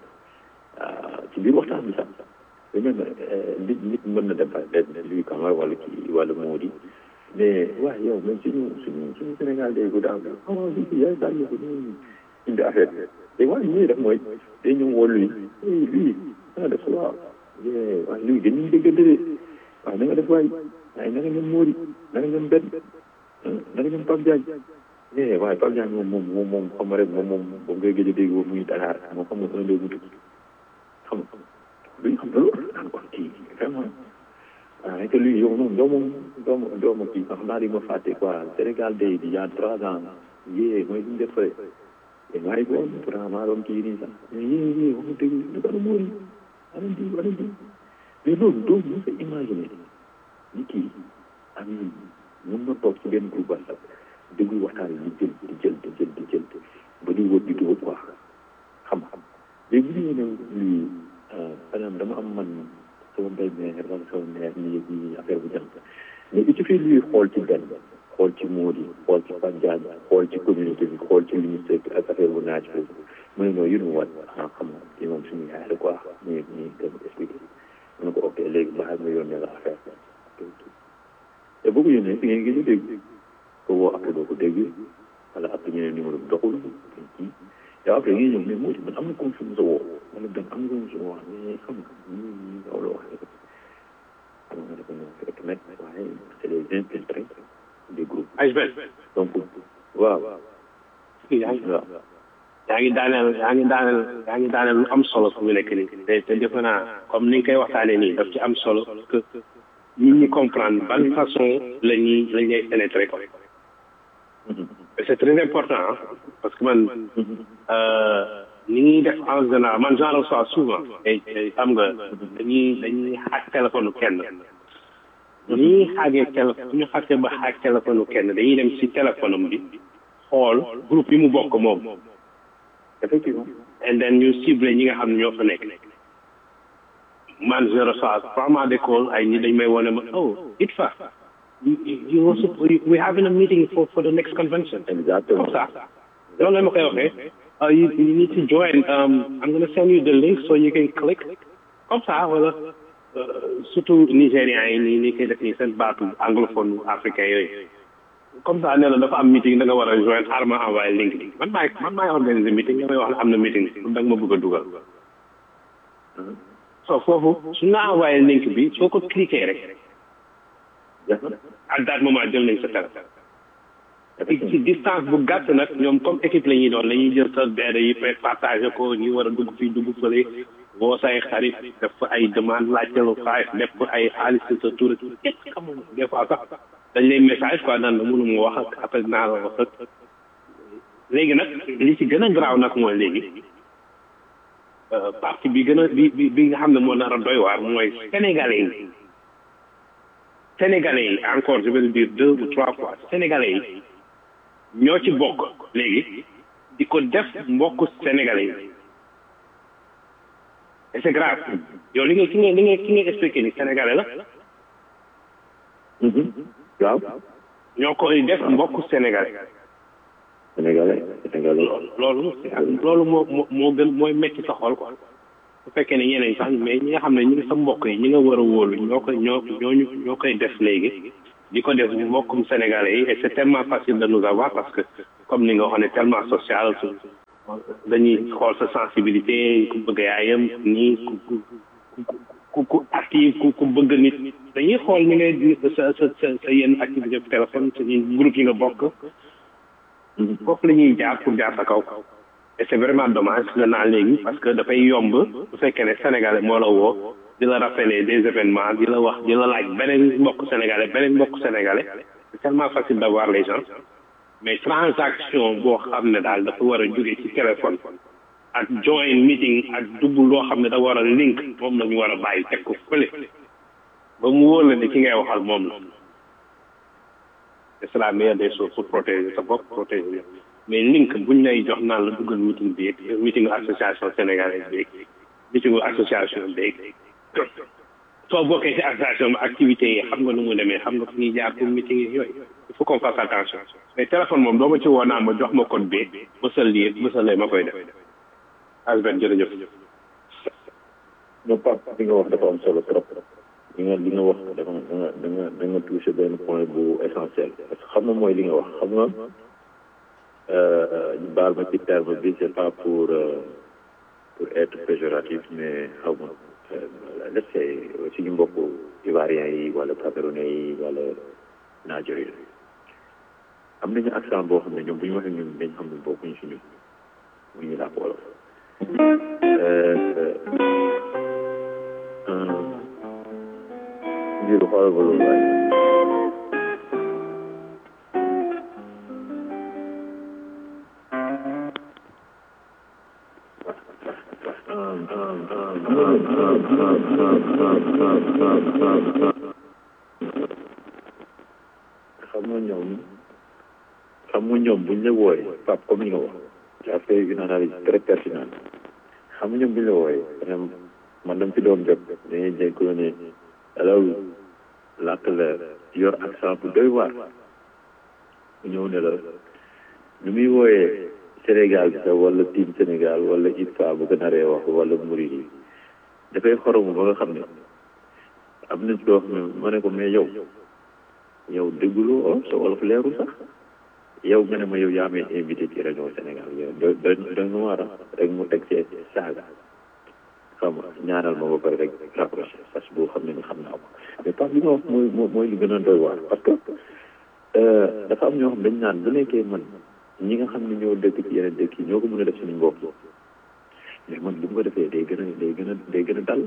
ci biir waxtaan bi sax dañu ne nit nit mën na dem par exemple luy kamar wala kii wala moo di mais waaye yow même suñu suñu suñu Sénégal day ko daaw ah lii yaay daal ñu ko indi affaire bi te waaye ñuy def mooy day ñëw woo luy luy nga def waaw waaye luy dañuy déggante de waaw na nga def waay waaye na nga ñoom Mody na nga ñoom benn na nga ñoom Pape Diagne eh waaye Pape Diagne moom moom moom moom xam nga rek moom moom moom ngay gëj a dégg boobu muy Dakar moom xam nga un deux mu tukki xam nga luy xam nga loolu daan ko kii vraiment waaw te luy yow noonu doo moom doo ma doo ma kii xam naa di ma fàtte quoi Sénégal day di yaa trois ans yee mooy li ñu def fële te maa ngi woon pourtant maa doon kii nii sax mais yee yee wax dëgg lu ko Mody ana di ana di mais loolu doo mën a imaginer ni kii am mun na toog ci benn groupe WhatsApp déglu waxtaan yi di jël di jël di jël di jël ba di wër di dugal quoi xam-xam léegi bu ñu ne lii par exemple dama am man sama mbéy meer wala sama meer nii nii affaire bu jëm mais il suffit luy xool ci benn xool ci Mody xool ci Pape Diagne xool ci communauté bi xool ci ministère bi ak affaire bu naaj boobu mu ne non yéen a wat ah xam nga kii moom suñu yaay la quoi ñu ñu gën a expliqué mu ne ko ok léegi baax nga yónnee la affaire te boo ko yónnee fi ngeen gën a dégg ko woo après doo ko dégg wala après ñu ne numéro bi doxul kii yow après ngeen ñëw mais Mody man am na comme su ma sa woo wala benn am na comme su ma wax mais xam nga ñu ñu aw la wax rek xam nga dafa ñëw fekk nag waaye c'est les infiltrés des groupes donc waaw yaa ngi waaw yaa ngi daaneel yaa ngi daaneel yaa ngi daaneel lu am solo fu mu nekk nii te te defe naa comme ni nga koy waxtaanee nii daf ci am solo que nit ñi comprendre ban façon la ñuy la ñuy pénétrer ko c'est très important hein, parce que man ni ñuy def en général man j'en reçois souvent et xam nga dañuy dañuy xaaj téléphone kenn ni ñuy xaajee téléphone ñu xaajee ba xaaj téléphone kenn dañuy dem ci téléphone am bi xool groupe yi mu bokk moom effectivement and then ñu ciblé ñi nga xam ne ñoo fa nekk man je reçois vraiment des calls ay ñi dañ may wone ma oh it fa you, you also we having a meeting for for the next convention exactement comme ça loolu la ma koy waxee uh, you, you need to join um, I'm going to send you the link so you can click comme ça wala surtout nigérians yi nii nii koy def nii seen baatu anglophone africain yooyu comme ça nee na dafa am meeting da nga war a joindre xaaral ma envoyé link bi man maay man maay organiser meeting nga may wax ne am na meeting da nga ma bëgg a dugal so foofu su nga envoyé link bi soo ko cliquer rek à that moment jël nañ sa téléphone ci ci distance bu gàtt nag ñoom comme équipe la ñuy doon la ñuy jël sa beede yi fay partagé ko ñi war a dugg fii dugg fële boo say xarit def fa ay demande laajtelu xaalis def fa ay xaalis sa tur képp xamul des fois sax dañ lay message quoi naan la mënu mu wax ak après naa la wax ak léegi nag li ci gën a garaaw nag mooy léegi partie bi gën a bi bi bi nga xam ne moo nar a doy waar mooy sénégalais yi sénégalais yi encore je vais le dire deux ou trois fois sénégalais yi ñoo ci bokk léegi di ko def mbokk sénégalais yi et c'est grave yow li nga ki nga li nga ki nga expliqué ni sénégalais la waaw ñoo koy def mbokk sénégalais sénégalais sénégalais loolu loolu moo moo moo gën mooy metti sa xol quoi bu fekkee ne ñeneen sax mais ñi nga xam ne ñu ngi sa mbokk yi ñi nga war a wóolu ñoo koy ñoo ñooñu ñoo koy def léegi di ko def mbokkum sénégalais yi et c'est tellement facile de nous avoir parce que comme ni nga wax on est tellement social dañuy xool sa sensibilité ku bëgg yaayam nii ku ku ku active ku ku bëgg nit dañuy xool ni ngay sa sa sa sa yenn activité téléphone sa groupe yi nga bokk foofu la ñuy jaar pour jaar sa kaw et c'est vraiment dommage nga naan léegi parce que dafay yomb bu fekkee ne sénégalais moo la woo di la rappeler des événements di la wax di la laaj beneen mbokk sénégalais beneen mbokk sénégalais c'est tellement facile d'avoir les gens mais transaction boo xam ne daal dafa war a jóge ci téléphone ak join meeting ak dugg loo xam ne da war a link moom la ñu war a bàyyi teg ko fële ba mu wóor la ne ki ngay waxal moom la c'est la meilleure des choses pour protéger sa bopp protéger mais link buñ lay jox naan la duggal meeting bi meeting association sénégalaise bi meeting association bi soo bokkee ci association bi activités yi xam nga nu mu demee xam nga fu ñuy jaar pour meeting yi yooyu il faut qu'on fasse attention mais téléphone moom doo ma ci woo naan ma jox ma code bi mësal lii mësal lay ma koy def asben jërëjëf non Pape li nga wax dafa am solo trop li nga li nga wax dafa da nga da nga da nga touché benn point bu essentiel parce que xam nga mooy li nga wax xam nga ñu baal ma ci terme bi c'est pas pour pour être péjoratif mais xaw ma let's say suñu mbokk ivoiriens yi wala camerounais yi wala nigériens yi am nañu accent boo xam ne ñoom bu ñu waxee ñun dañ xam ne bokkuñu si ñun mu ñu làkk wolof ngir xoolal ba loolu waaye xam nga ñoom xam nga ñoom buñ la wooyee Pape comme ni nga wax tu as fait une analyse très pertinente xam nga ñoom buñ la wooyee man dama ci doon jot dañuy jël ko ne alaw làkk la yor accent bu doy waar mu ñëw ne la nu muy wooyee Sénégal bi sax wala team Sénégal wala ITFA bu ko naree wax wala murid yi dafay xoromu ba nga xam ne am na ci loo xam ne ma ne ko mais yow yow dégguloo sa wolof leerul sax yow nga ne ma yow yaa may invité ci rajo Sénégal yow da da da nga war a rek mu teg see saaga xam nga ñaanal ma ba pare rek rapproché parce que boo xam ne ni xam naa ko mais parce que li nga wax mooy mooy li gën a doy waar parce que dafa am ñoo xam dañ naan bu nekkee man ñi nga xam ne ñoo dëkk ci yeneen dëkk yi ñoo ko mën a def suñu bopp mais man bu mu ko defee day gën a day gën a day gën a dal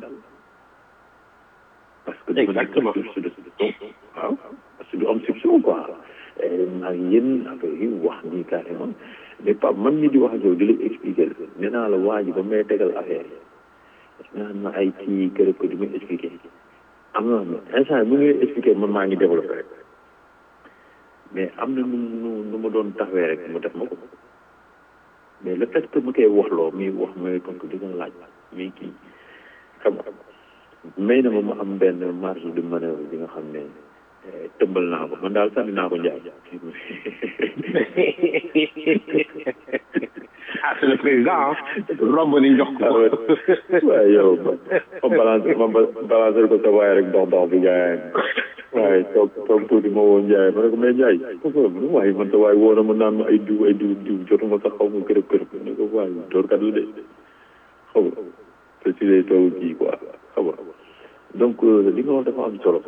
parce que exactement waaw parce que du am soupçon quoi maa ngi yéen affaire yi wax nii carrément mais pas man mi di wax ak yow di la expliquer nee naa la waa ji ba may tegal affaire yi naan ma ay kii kër ko di muy expliquer am na instant mu ngi expliquer man maa ngi développé rek mais am na nu nu nu ma doon taxawee rek mu def ma ko mais le fait que mu koy waxloo mi wax mooy tontu di nga laaj mais kii xam nga may na ma ma am benn marge de manœuvre bi nga xam ne tëmbal naa ko man daal sànni naa ko njaay ah c'est le président romb ni jox ko waaye yow ma balance ma balance ko sa waaye rek dox dox bi gaay waaye toog toog tuuti ma woo Ndiaye ma ne ko mais Ndiaye waaye man sa waaye woo na ma naan ma ay diw ay diw diw jotuma sax xaw ma kërëb kërëb ne ko waaye doorkat la de xaw ma te si lay toog kii quoi xam nga donc li nga wax dafa am solo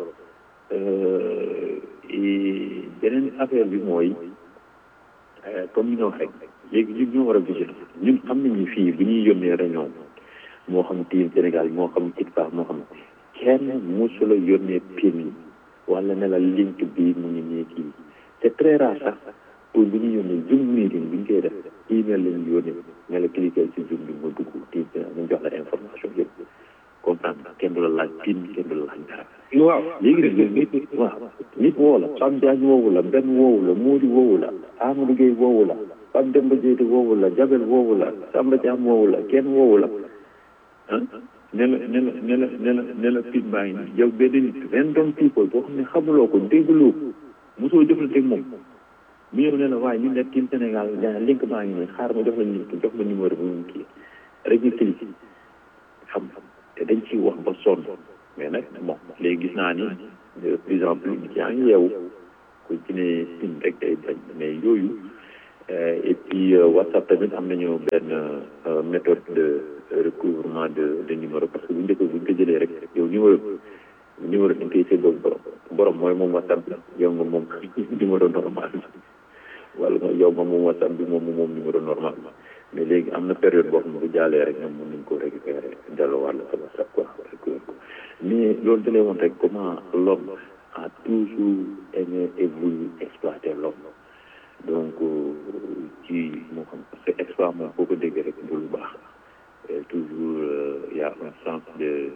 beneen affaire bi mooy comme ni nga wax rek léegi ñun ñoo war a vigilant ñun xam nañu fii bu ñuy yónnee réunion moo xam team Sénégal moo xam ITFA moo xam kenn musula yónnee pin wala ne la link bi mu ngi nii kii c'est très rare sax pour bu ñu yónnee zoom meeting bu ñu koy def email la ñu yónnee ne la cliquer ci zoom bi nga dugg team ñu jox la information yëpp comprendre kenn du la laaj pin kenn du la laaj dara waaw léegi nag nit waaw nit woo la Pape Diagne woowu la Ben woowu la Mody woowu la Amadou Gueye woowu la Pape Demba Diété woowu la Jabel woowu la Samba Thiam woowu la kenn woowu la ah ne la ne la ne la ne la ne la pin baa ngi nii yow benn nit random people boo xam ne xamuloo ko dégguloo ko mosoo jëflanteeg moom mu ñëw ne la waaye ñu nekk team Sénégal gaa link baa ngi nii xaar ma jox la link jox ma numéro bi mu kii rek ñu cliqué xam te dañ ciy wax ba sonn mais nag bon léegi gis naa ni de plus en plus nit yaa ngi yeewu ku ci ne pin rek day bañ mais yooyu et puis WhatsApp tamit am nañu benn méthode de recouvrement de de numéro parce que bu njëkk bu ñu ko jëlee rek yow numéro numéro dañ koy séddoo borom borom mooy moom WhatsApp bi yow nga moom numéro normal bi wala nga yow nga moom WhatsApp bi moom moom numéro normal mais léegi am na période boo xam ne bu jaalee rek ñoom mën nañ ko récupérer delloowaat la sa WhatsApp quoi mais loolu da lay woon rek comment l'homme a toujours aimé et voulu exploiter l'homme donc ci moo xam parce que exploit moom foo ko déggee rek du lu baax toujours il y a un sens de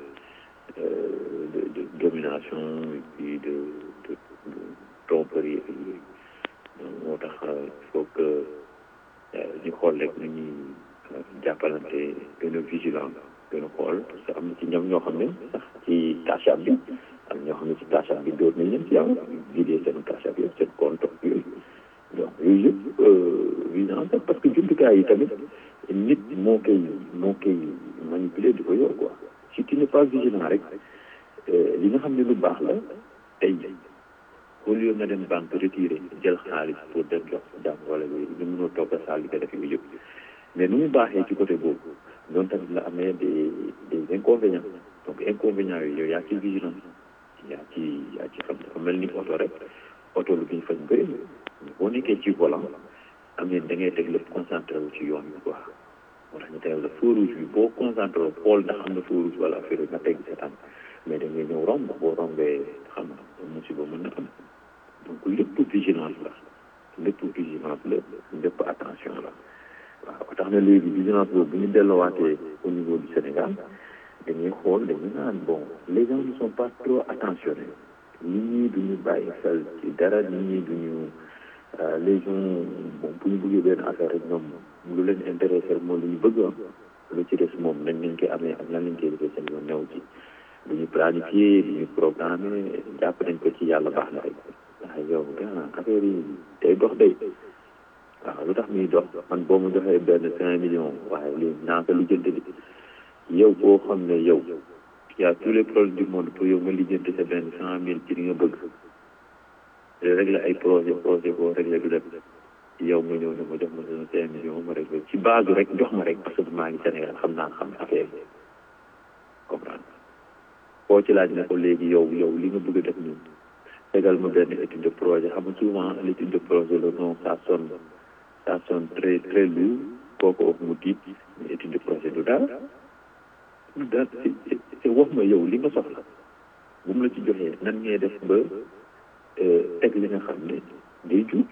de de domination et puis de de de tromperie et yooyu donc moo tax il faut que ñu xool rek nu ñuy jàppalante gën a vigilant gën a xool parce que am na ci ñoom ñoo xam ne sax ci tachab bi am ñoo xam ne ci tachab bi dóor nañ leen ci am vidé seen tachab yëpp seen compte yooyu donc yooyu yëpp vigilance parce que jumtukaay yi tamit nit moo koy moo koy manipuler di ko yor quoi si tu n'es pas vigilant rek li nga xam ne lu baax la tey au lieu nga dem banque retiré jël xaalis pour dem jox jàmm wala yooyu nga mënoo toog a saal di ko def yooyu yëpp mais nu mu baaxee ci côté boobu noonu tamit la amee des des inconvénients donc inconvénients yooyu yow yaa ci vigilance yaa ci yaa ci xam dafa mel ni oto rek oto lu ñu fañ bëri boo nekkee ci volant am ne da ngay teg lépp concentré wu ci yoon bi quoi moo tax ñu tegal la feu rouge bi boo concentré wu xool ndax am na feu rouge wala affaire nga teg sa tànk mais da ngay ñëw romb boo rombee xam nga musiba mën na am donc lépp vigilance la lépp vigilance la lépp attention la waaw ba tax na léegi vigilance boobu bu ñu delloowaatee au niveau du Sénégal dañuy xool dañuy naan bon les gens ne sont pas trop attentionnés nit ñi duñu bàyyi xel ci dara nit ñi duñu les gens bon bu ñu bëggee benn affaire rek ñoom lu leen intéressé mooy lu ñu bëgg am lu ci des moom nañ lañ koy amee ak lan lañ koy defee seen yoon new ci du ñu planifié du ñu programmé jàpp nañ ko ci yàlla baax na rek waaw yow gannaaw affaire yi day dox day waaw lu tax muy dox man boo ma joxee benn cinq millions waaye lii naa ko lijjanti di yow boo xam ne yow y a tous les problèmes du monde pour yow nga lijjanti sa benn cent mille ci li nga bëgg régler ay projet projet boo régler du dem yow nga ñëw ne ma jox ma sama cinq millions ma régler ci base rek jox ma rek parce que maa ngi Sénégal xam naa xam affaire yi comprendre koo ci laaj ne ko léegi yow yow li nga bëgg a def nii tegal ma benn étude de projet xam nga souvent l'étude de projet le nom ça sonne ça sonne très très lourd kooku wax mu tiit mais étude de projet du dara du dara c'est wax ma yow li nga soxla bu mu la ci joxee nan ngay def ba teg li nga xam ne day jub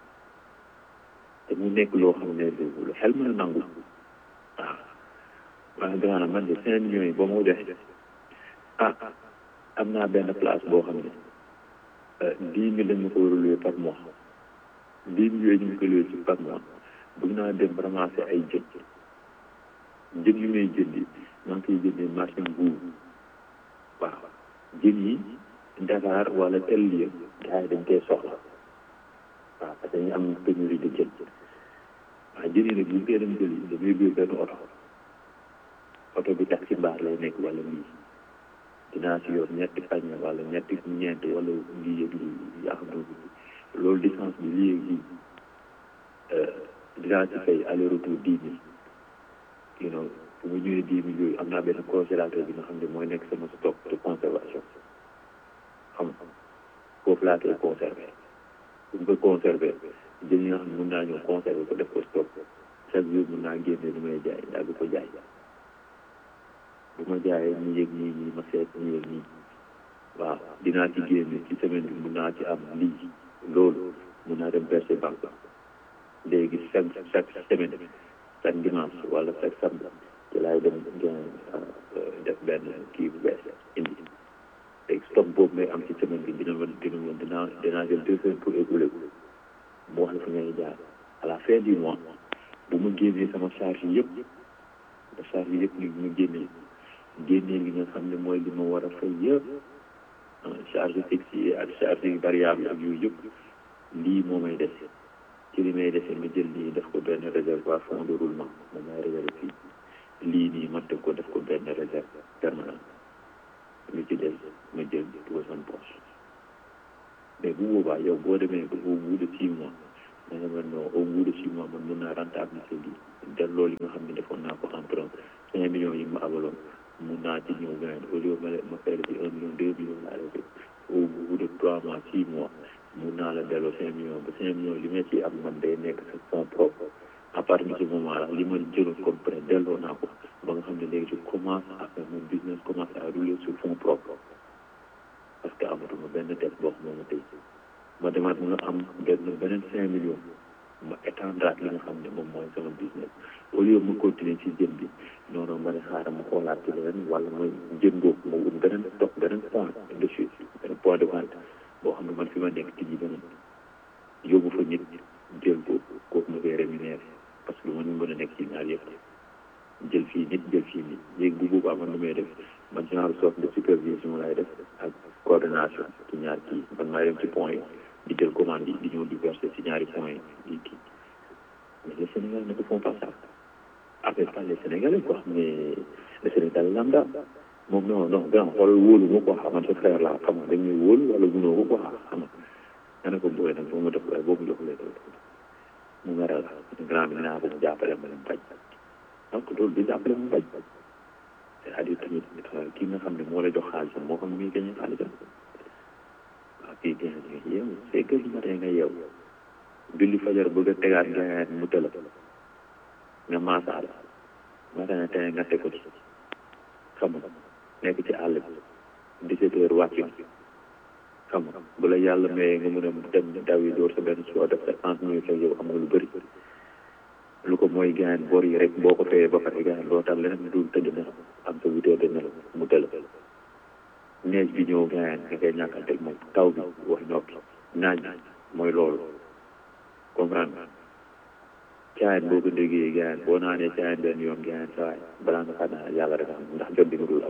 te mu nekk loo xam ne lu xel mën a nangu waaw waaye gannaaw man de cinq millions yi boo ma joxe ah am naa benn place boo xam ne dix mille lañ ma ko war a louer par mois dix mille yooyu ñu ngi ko louer ci par mois bëgg naa dem ramasser ay jën jën yu may jëndi maa ngi koy jëndee marché Mbour waaw jën yi Dakar wala tel lieu gars yi dañ koy soxla waaw parce que ñu am pénurie de jën waaw jën yi nag bu ñu koy dem jëli damay biir benn oto oto bi taxi mbaar lay nekk wala lii dinaa si yor ñetti pañe wala ñetti ñeent wala lii yëg lii yaa xam ne loolu distance bi lii yëg lii dinaa ci fay aller retour dix mille you know bu ma ñëwee dix mille yooyu am naa benn congélateur bi nga xam ne mooy nekk sama stock de conservation xam foofu laa koy conserver bu ñu ko conserver jën yi nga xam ne mën naa ñëw conserver ko def ko stock chaque jour mën naa génne lu may jaay daal di ko jaay bu ma jaayee ñu yëg nii nii ma seet ñu yëg nii waaw dinaa ci génne ci semaine bi mun naa ci am lii loolu mun naa dem verser banque léegi chaque chaque semaine chaque dimanche wala chaque samedi ci laay dem def benn kii bu bees indi léegi stock boobu may am ci semaine bi dina ma dina ma dinaa dinaa jël deux semaines pour écouler ko mu wax la fi ngay jaar à la fin du mois bu ma génnee sama charge yëpp ba charge yëpp ni mu génnee génnee li nga xam ne mooy li ma war a fay yëpp charge fixe yi ak charge variable ak yooyu yëpp lii moo may dese ci li may dese ma jël lii def ko benn réservoir fond de roulement moom may réserve fii lii nii ma def ko def ko benn réserve permanent lu ci des ma jël dugal sama poche mais bu boobaa yow boo demee ba au bout de six mois da nga mën non au bout de six mois man mën naa rentabiliser lii delloo li nga xam ne defoon naa ko emprunt cinq millions yi ma abaloon mun naa ci ñëw gën au lieu ma ma fay la ci un million deux millions laa lay au bout de trois mois six mois mun naa la delloo cinq millions ba cinq millions li ma ci am man day nekk sa fonds propre à partir de ce moment là li ma jëloon comme prêt delloo naa ko ba nga xam ne léegi je commence à faire mon business commence à rouler sur fonds propre parce que amatuma benn dette boo xam ne tey ma demaat mun a am benn beneen cinq millions ma étendraat li nga xam ne moom mooy sama business au lieu ma continuer ci jën bi noonu ma ne xaaral ma xoolaat ci leneen wala ma jën boobu ma wut beneen topp beneen point de chute beneen point de vente boo xam ne man fi ma nekk ci ji beneen yóbbu fa nit jël ko kooku ma koy rémunéré parce que man ñu mën a nekk ci ñaar yëpp jël fii nit jël fii nit léegi bu boobaa man lu may def man genre sorte de supervision lay def ak coordination ci ñaar kii man maay dem ci point yi di jël commande yi di ñëw di verser ci ñaari point yi di kii mais les Sénégalais ne font pas ça avec pas les Sénégalais quoi mais le Sénégal lambda moom non non grand xoolal wóolu ma quoi xaman sa frère la xam nga dañ ñuy wóolu wala gunóo ko quoi xam nga nga ne ko booy nag boo ma def waaye boo ma joxulee mu meral grand bi naa ko mu jàppale ma dem bañ donc loolu du jàppale mu bañ c'est-à-dire tamit kii nga xam ne moo la jox xaalisam moo xam ne muy gagné xaalisam waaw kii gagné nga yeew c'est que du matin nga yeew julli fajar bëgg a tegaat gayaat mu tëla nga maasaal matin tey nga teg ko ci xam nga nekk ci àll bi dix-sept heures wàcc xam nga bu la yàlla mayee nga mën a dem daw yi door sa benn soo def sa trente minutes ak yow am nga lu bëri lu ko mooy gaañ bor yi rek boo ko fayee ba pare gaañ loo tax leneen dul tëdd na am sa huit heures de nelaw mu tëla neej bi ñëw gaañ nga koy ñàkkanteeg moom taw bi wax noppi naaj mooy loolu comprendre caayan boo ko déggee gaañ boo naanee caayan benn yoon gaañ saa waay balaa nga xam ne yàlla rek am ndax jot bi nga dul am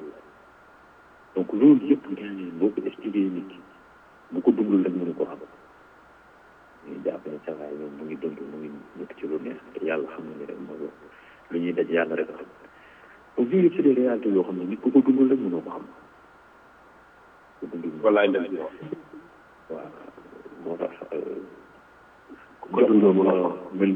donc loolu yëpp gaañ boo ko expliqué nit ki bu ko dundul rek mënu ko xam ñu jàpp ne saa waay moom mu ngi dund mu ngi nekk ci lu neex te yàlla xam na ne rek mooy lu ñuy daj yàlla rek xam donc yooyu yëpp c'est des réalités yoo xam ne nit ku ko dundul rek mënoo ko xam ko dundul wallaay dëgg la waaw moo tax ko dundul mënoo ko mel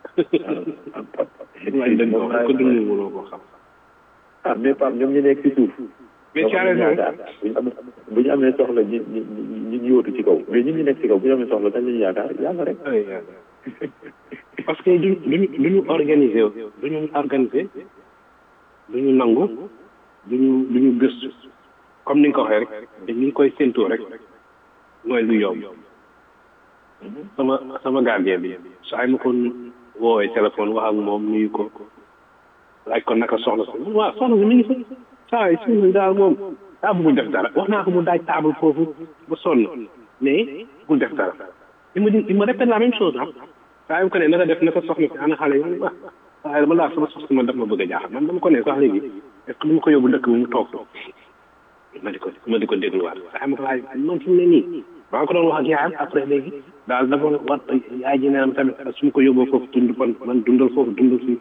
wallaay dëgg la ko dundul mënoo ko xam ah mais Pape ñoom ñu nekk ci suuf mais ci raison bu ñu amee bu ñu amee soxla ñi ñi ñi ñu yóotu ci kaw mais ñun ñu nekk ci kaw bu ñu amee soxla dañ lañu yaakaar yàlla rek parce que duñ duñu duñu organisé duñu organisé duñu nangu duñu duñu gëstu comme ni nga ko waxee rek dañ ñu koy séntoo rek mooy lu yomb sama sama gardien bi saa yi ma ko woowee téléphone wax ak moom nuyu ko laaj ko naka soxla si waaw soxla si mi ngi fi saa yi suñu daal moom daa bëggul def dara wax naa ko mu daaj table foofu ba sonn mais bëggul def dara il me dit il me répète la même chose ah saa yu ko ne naka def naka soxna si ana xale yi wax waaye dama laa sama soxna man daf ma bëgg a jaaxal man dama ko ne sax léegi est ce que du ma ko yóbbu dëkk bi mu toog ma di ko ma di ko dégluwaat saa ma ko laaj moom fi mu ne nii maa ngi ko doon wax ak yaayam après léegi daal dafa war yaay ji neenam tamit su ma ko yóbboo foofu dund man man dundal foofu dundal fii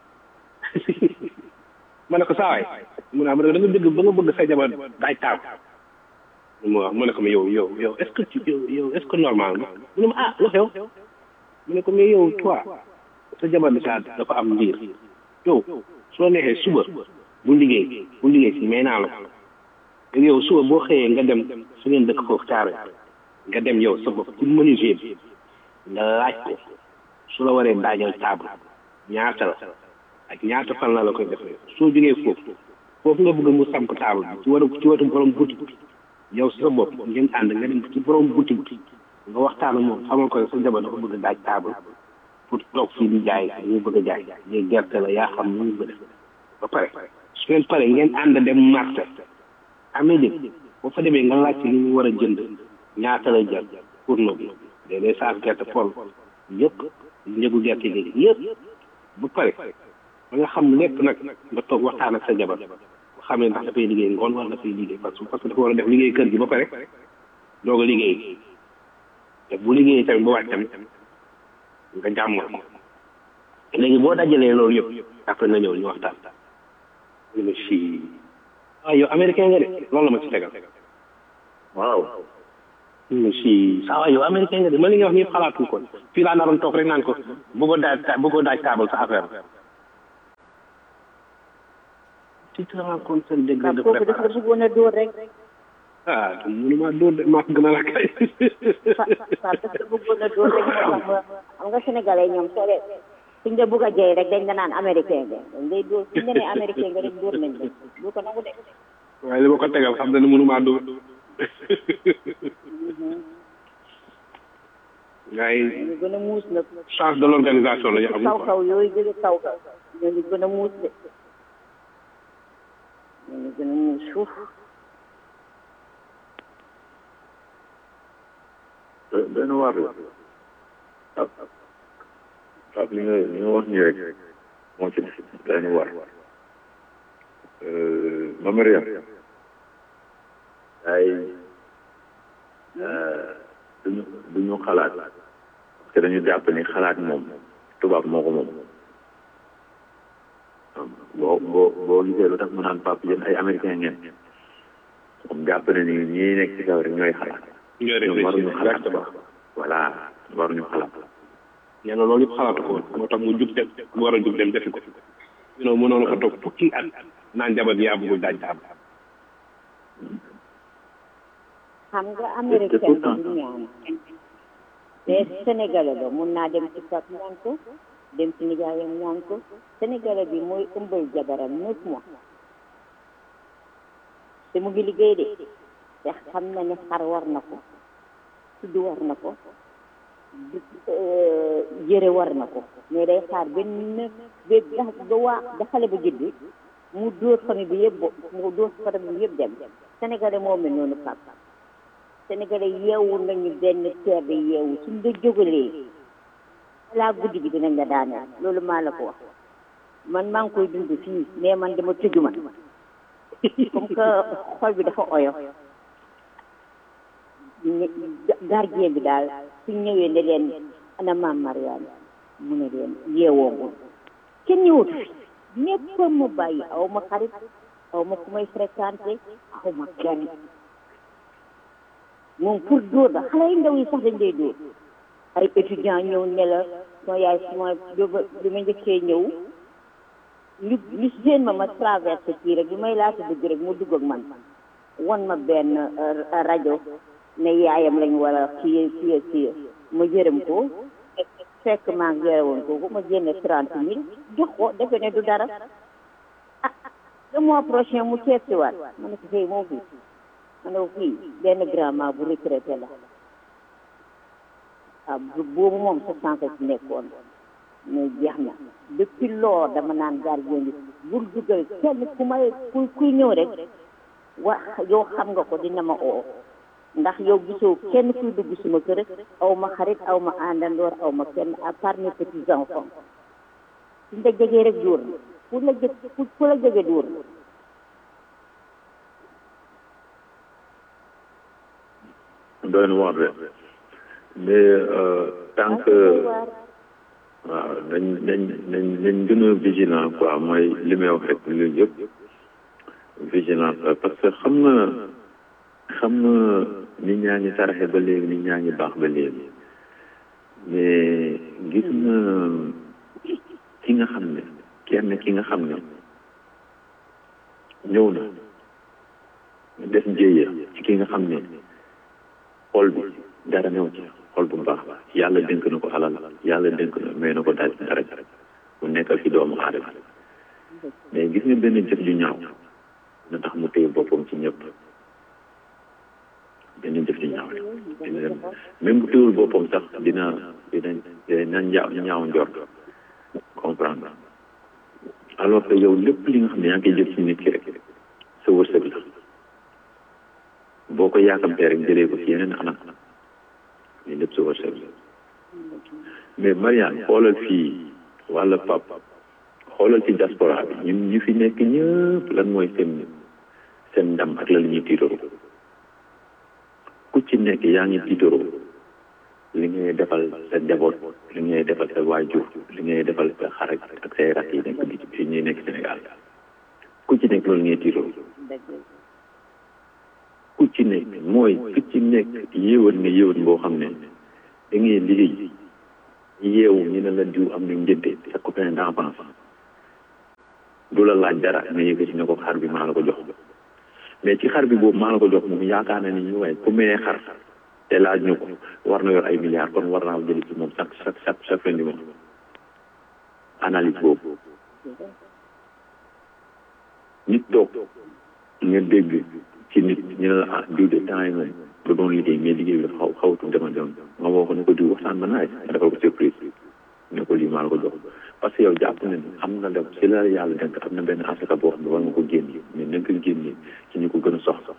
ma ne ko saa waay mu ne ah ma ne ko da nga dégg ba nga bëgg sa jabar daaj taam mu wax ma ne ko mais yow yow yow est ce que tu yow yow est ce que normal ma mu ne ma ah lu xew mu ne ko mais yow toi sa jabar bi saa dafa am ndiir yow soo neexee suba bu liggéey bu liggéey si may naa la ko yow suba boo xëyee nga dem su ngeen dëkk foofu caaro nga dem yow sa bopp ci menuisier bi nga laaj ko su la waree daajal table ñaata la ak ñaata fan la la koy defee soo jógee foofu foofu nga bëgg mu samp table bi ci waru ci wetu borom boutique bi yow sa bopp ngeen ànd nga dem ci borom boutique bi nga waxtaan ak moom xamal ko sa jabar dafa bëgg daaj table pour toog fii di jaay ñu bëgg a jaay léegi gerte la yaa xam nu ñu bëgg ba pare su ngeen pare ngeen ànd dem marché amee dégg boo fa demee nga laaj ci li ñu war a jënd ñaata la jar pour noonu léeg-léeg saaf gerte pol yëpp njëgu gerte gi yëpp ba pare ba nga xam lépp nag nga toog waxtaan ak sa jabar ba xam ne ndax dafay liggéey ngoon wala dafay liggéey parce que parce que dafa war a def liggéey kër gi ba pare doog a liggéey te bu liggéeyee tamit ba wàcc tamit nga jàmm léegi boo dajalee loolu yëpp après nga ñëw ñu waxtaan ñu ne si waaw yow américain nga de loolu la ma ci tegal waaw si saa waay yow américain nga de ma li nga wax ñëpp xalaatu ko fii laa naroon toog rek naan ko bëggoo daaj bëggoo daaj taabal sa affaire tu te rends compte seen degré de kooku dafa préparation bëggoon a dóor rek ah mënuma dóor de maa ko gën a la kay fa fa dafa bëggoon a dóor rek moo tax ma xam nga sénégalais ñoom soo dee suñ la bëgg a jëy rek dañ la naan américain nga dañ lay dóor suñ la nee américain nga rek dóor nañ la doo ko nangu de waaye li ma ko tegal xam na ne mënuma dóor gars yi ñu gën a muus nag chance de l'organisation la ñu kaw amul quoi kaw yooyu jóge kaw kaw ñooñu gën a muus de ñooñu gën a muus suuf benn waar la ab ab li nga li nga wax nii rek moo ci def benn waar ma Mariam ay duñu duñu xalaat parce que dañu jàpp ni xalaat moom tubaab moo ko moom boo boo boo gisee lu tax mu naan papa yéen ay américain ngeen moom jàpp na ni ñii nekk ci kaw rek ñooy xalaat ñooy ñoom réfléchir waruñu xalaat exactement voilà waruñu xalaat nee na loolu yëpp xalaatu ko woon moo tax mu jug dem mu war a jug dem defi ko you know mënoon ko toog fukki at naan jabar yaa bëggul daaj taab xam nga américain bi du ñaan mais sénégalais ba mun naa dem ci pap ñaan ko dem ci nijaayam ñaan ko sénégalais bi mooy ëmbal jabaram neuf mois te mu ngi liggéey de te xam na ne xar war na ko tudd war na ko yëre war na ko mais day xaar benn ba ba waa ba xale ba judd mu dóor famille bi yëpp bo mu dóor famille bi yëpp dem sénégalais moo mel noonu pap sénégalais yeewu nañu benn teer bi yeewu suñ la jógalee balaa guddi gi dinañ la daaneel loolu maa la ko wax man maa ngi koy dund fii mais man dama tëju man comme que xol bi dafa oyof gardien bi daal suñ ñëwee ne leen ana maam Mariane mu ne leen yeewoogul kenn ñëwatu fi ñëpp ma bàyyi aw ma xarit aw ma ku may fréquenté aw ma kenn moom pour dóor la xale yu ndaw yi sax dañ lay dóor ay étudiant ñëw ne la sama yaay sama bi ma njëkkee ñëw ñu ñu seen ma ma traversé kii rek bi may laata dugg rek mu dugg ak man won ma benn rajo ne yaayam lañ war a kii kii kii ma jërëm ko fekk maa ngi yore woon kooku ma génne trente mille jox ko defe ne du dara ah le mois prochain mu teet si waat ma ne ko fii moo fii ma ne ko fii benn grand bu retraité la ah boobu moom sa sànq ci nekkoon mais jeex na depuis lors dama naan gardien bi bul dugal kenn ku may ku kuy ñëw rek wax yow xam nga ko dina ma oo ndax yow gisoo kenn kuy dugg suma kër aw ma xarit aw ma àndandoor aw ma kenn à part mes petits enfants suñ la jegee rek dóor na fu la jë fu la jege dóor na doy na waar de mais tant que waaw nañ nañ nañ nañ gën a vigilant quoi mooy li may wax rek loolu yëpp vigilance la parce que xam nga xam nga nit ñaa ngi saraxe ba léegi nit ñaa ngi baax ba léegi mais gis nga ki nga xam ne kenn ki nga xam ne ñëw na def jéeya ci ki nga xam ne xol bi dara new ci xol bu baax yàlla dénk na ko alal yàlla dénk na may na ko daal dara mu nekkal fi doomu aadama mais gis nga benn jëf ju ñaaw na tax mu téye boppam ci ñëpp benn jëf ju ñaaw dina dem même bu téewul boppam sax dina dina dina ñaaw ñaaw njort comprendre alors que yow lépp li nga xam ne yaa ngi koy jëf ci nit ki rek sa wërsëg la boo ko yaakamtee rek jëlee ko ci yeneen anam mais lépp sa wërsëg la mais Mariane xoolal fii wala pap xoolal ci diaspora bi ñun ñu fi nekk ñëpp lan mooy seen seen ndam ak la la ñuy tiitaroo ku ci nekk yaa ngi tiitaroo li ngay defal sa njaboot li ngay defal sa waajur li ngay defal sa xarit ak say rak yi nekk bi fi ñuy nekk Sénégal ku ci nekk loolu ngay tiitaroo ku ci nekk mooy ku ci nekk yéewan nga yéewan boo xam ne da ngay liggéey yeewu ñu ne la diw am na njënte sa copain d'enfance du la laaj dara nga yëkkati ne ko xar bi maa la ko jox mais ci xar bi boobu maa la ko jox moom yaakaar na ni ñu waaye ku mayee xar te laaj ñu ko war na yor ay milliards kon war naa jëli ci moom chaque chaque chaque chaque fin du mois analyse boobu nit toog nga dégg ci nit ñu ne la ah diw de temps yi moom da doon liggéey mais liggéey bi dafa xaw xawatu dema dem nga woo ko ne ko diw waxtaan ba naaj nga defal ko surprise ne ko lii maa la ko jox parce que yow jàpp na ni am na dem si la yàlla denk am na benn asaka boo xam ne war nga ko génne mais na nga ko génne ci ñu ko gën a soxla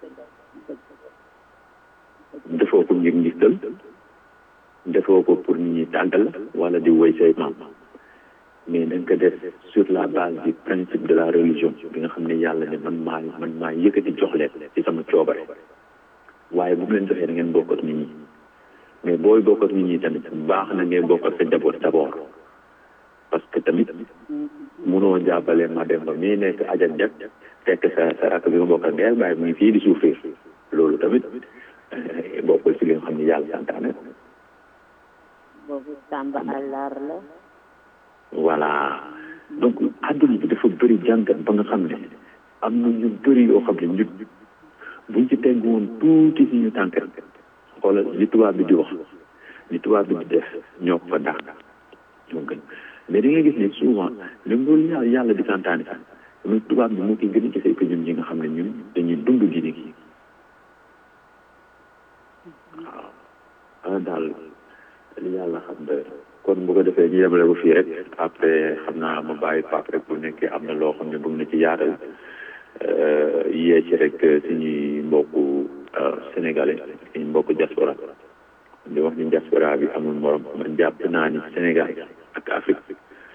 defoo ko ngir ngistal defoo ko pour nit ñi tàggal wala di woy say maam mais da nga ko def sur la base du principe de la religion bi nga xam ne yàlla ne man maa man maa yëkkati jox leen ci sama coobare waaye bu mu leen joxee da ngeen bokk ak nit ñi mais booy bokk ak nit ñi tamit baax na ngeen bokk ak sa njaboot d'abord parce que tamit munoo jàppale ma dem ba mii nekk ajat jag fekk sa sa rakk bi nga bokk ak ndeel bàyyi mu ngi fii di souffrir loolu tamit bokkul ci li nga xam ne yàlla santaane ko boobu Samba àllar la voilà donc àdduna bi dafa bëri jàngat ba nga xam ne am na ñu bëri yoo xam ne ñun buñ ci teg woon tuuti si ñu tànk xoolal li tubaab bi di wax li tubaab bi di def ñoo ko fa dàq ñoo gën mais da ngay gis ne souvent même loolu yàlla yàlla di santaane sax mais tubaab bi moo koy gën a gisee que ñun ñi nga xam ne ñun dañuy dund diine gi waaw ah daal li yàlla xam doy kon bu ko defee ñu yemale ko fii rek après xam naa ma bàyyi Pape rek bu nekkee am na loo xam ne bëgg na ci yaatal yee ci rek suñuy mbokku sénégalais suñu mbokku diaspora di wax ni diaspora bi amul morom man jàpp naa ni Sénégal ak Afrique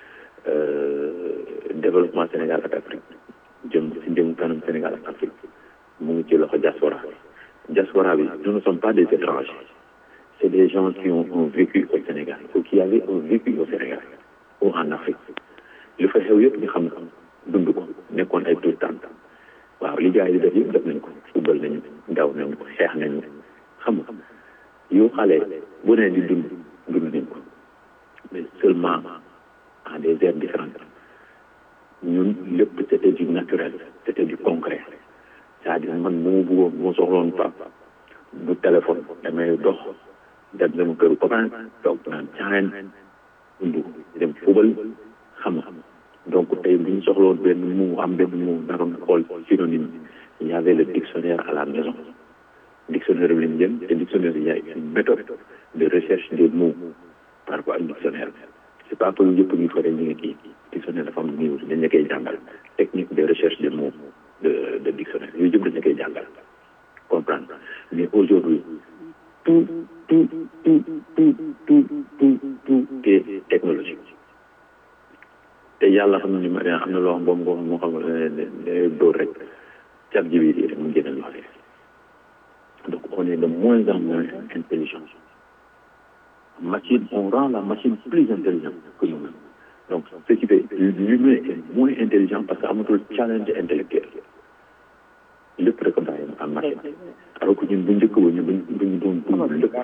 développement Sénégal ak Afrique jëm si jëm kanam Sénégal ak Afrique mu ngi ci loxo diaspora diaspora bi nous ne sommes pas des étrangers c'est des gens qui ont un vécu au Sénégal ou qui avaient un vécu au Sénégal ou en Afrique lu fa xew yëpp ñu xam dund ko nekkoon ay tout temps waaw li gars yi di def yëpp def nañ ko football nañu daw nañu xeex nañu xam nga yow xale bu ne di dund dund nañ ko mais seulement en des aires différentes ñun lépp c'était du naturel c'était du concret c'est-à-dire man moo bëggoon moo soxloon pap du téléphone damay dox dem sama këru copain toog naan caayen dund dem fubal xam nga donc tey bu ñu soxloon benn mu am benn mu naroon xool synonyme il y avait le dictionnaire à la maison dictionnaire bi lañ jëm te dictionnaire il y a une méthode de recherche des mots par rapport ak dictionnaire c'est pas que yëpp ñu fa ñu ngi kii dictionnaire dafa am niveau dañ la koy jàngal technique de recherche des mots de de dictionnaire yooyu yëpp dañ la koy jàngal comprendre mais aujourd'hui tout tout tout tout tout tout tout est technologique te yàlla xam ni ma am na loo xam boobu boo xam moo xam ne dóor rek cat ji bi rek mu génne loo donc on est de moins en moins intelligent machine on rend la machine plus intelligente que nous-mêmes donc ce qui fait l'humain est moins intelligent parce que amatul challenge intellectuel lépp rek bàyyi am machine alors que ñun bu njëkk ba ñu bu ñu doon dund lépp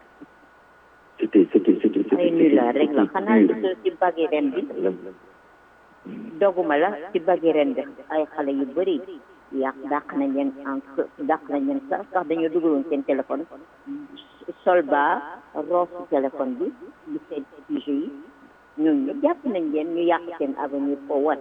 c'était c'était c'était ay nula rek la xanaa gisoo ci bagi ren bi doguma la ci bagi ren bi ay xale yu bëri yàq dàq nañ leen en dàq nañ leen sax sax dañoo dugaloon seen téléphone sol ba roosu téléphone bi di seen sujet yi ñoom ñu jàpp nañ leen ñu yàq seen avenir pour wat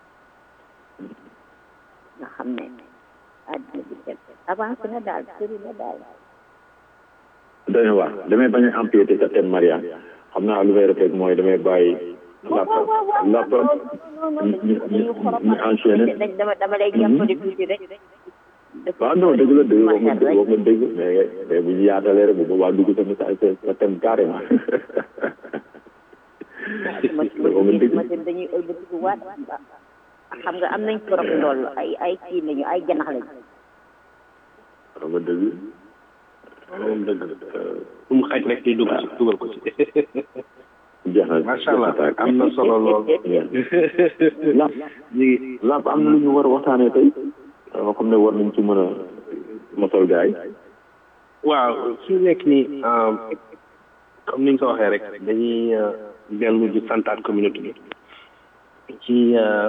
nga xam ne àddina bi dem avancé na daal sëri na daal doy na waar damay bañ a empiété sa thème Maria xam naa lu may rafet mooy damay bàyyi lapp lapp ñu ñu ñu enchaîné dama dama lay jàppale tuuti rek waaw non dëgg la dëgg wax nga dëgg wax nga dëgg mais mais bu ñu yaatalee rek bu boobaa dugg sa message sa thème carrément machine dañuy ëlbatiku waat xam nga am nañ trop ndoll ay ay kii lañu ay janax lañu xam nga dëgg moom dëgg fu mu xaj rek di dugg ci dugal ko ci jeex na macha allah am na solo lool làmp làmp am na lu ñu war a waxtaanee tey loo xam ne war nañ ci mën a mosal gaay waaw fi mu nekk nii comme ni nga ko waxee rek dañuy dellu di santaat communauté bi ci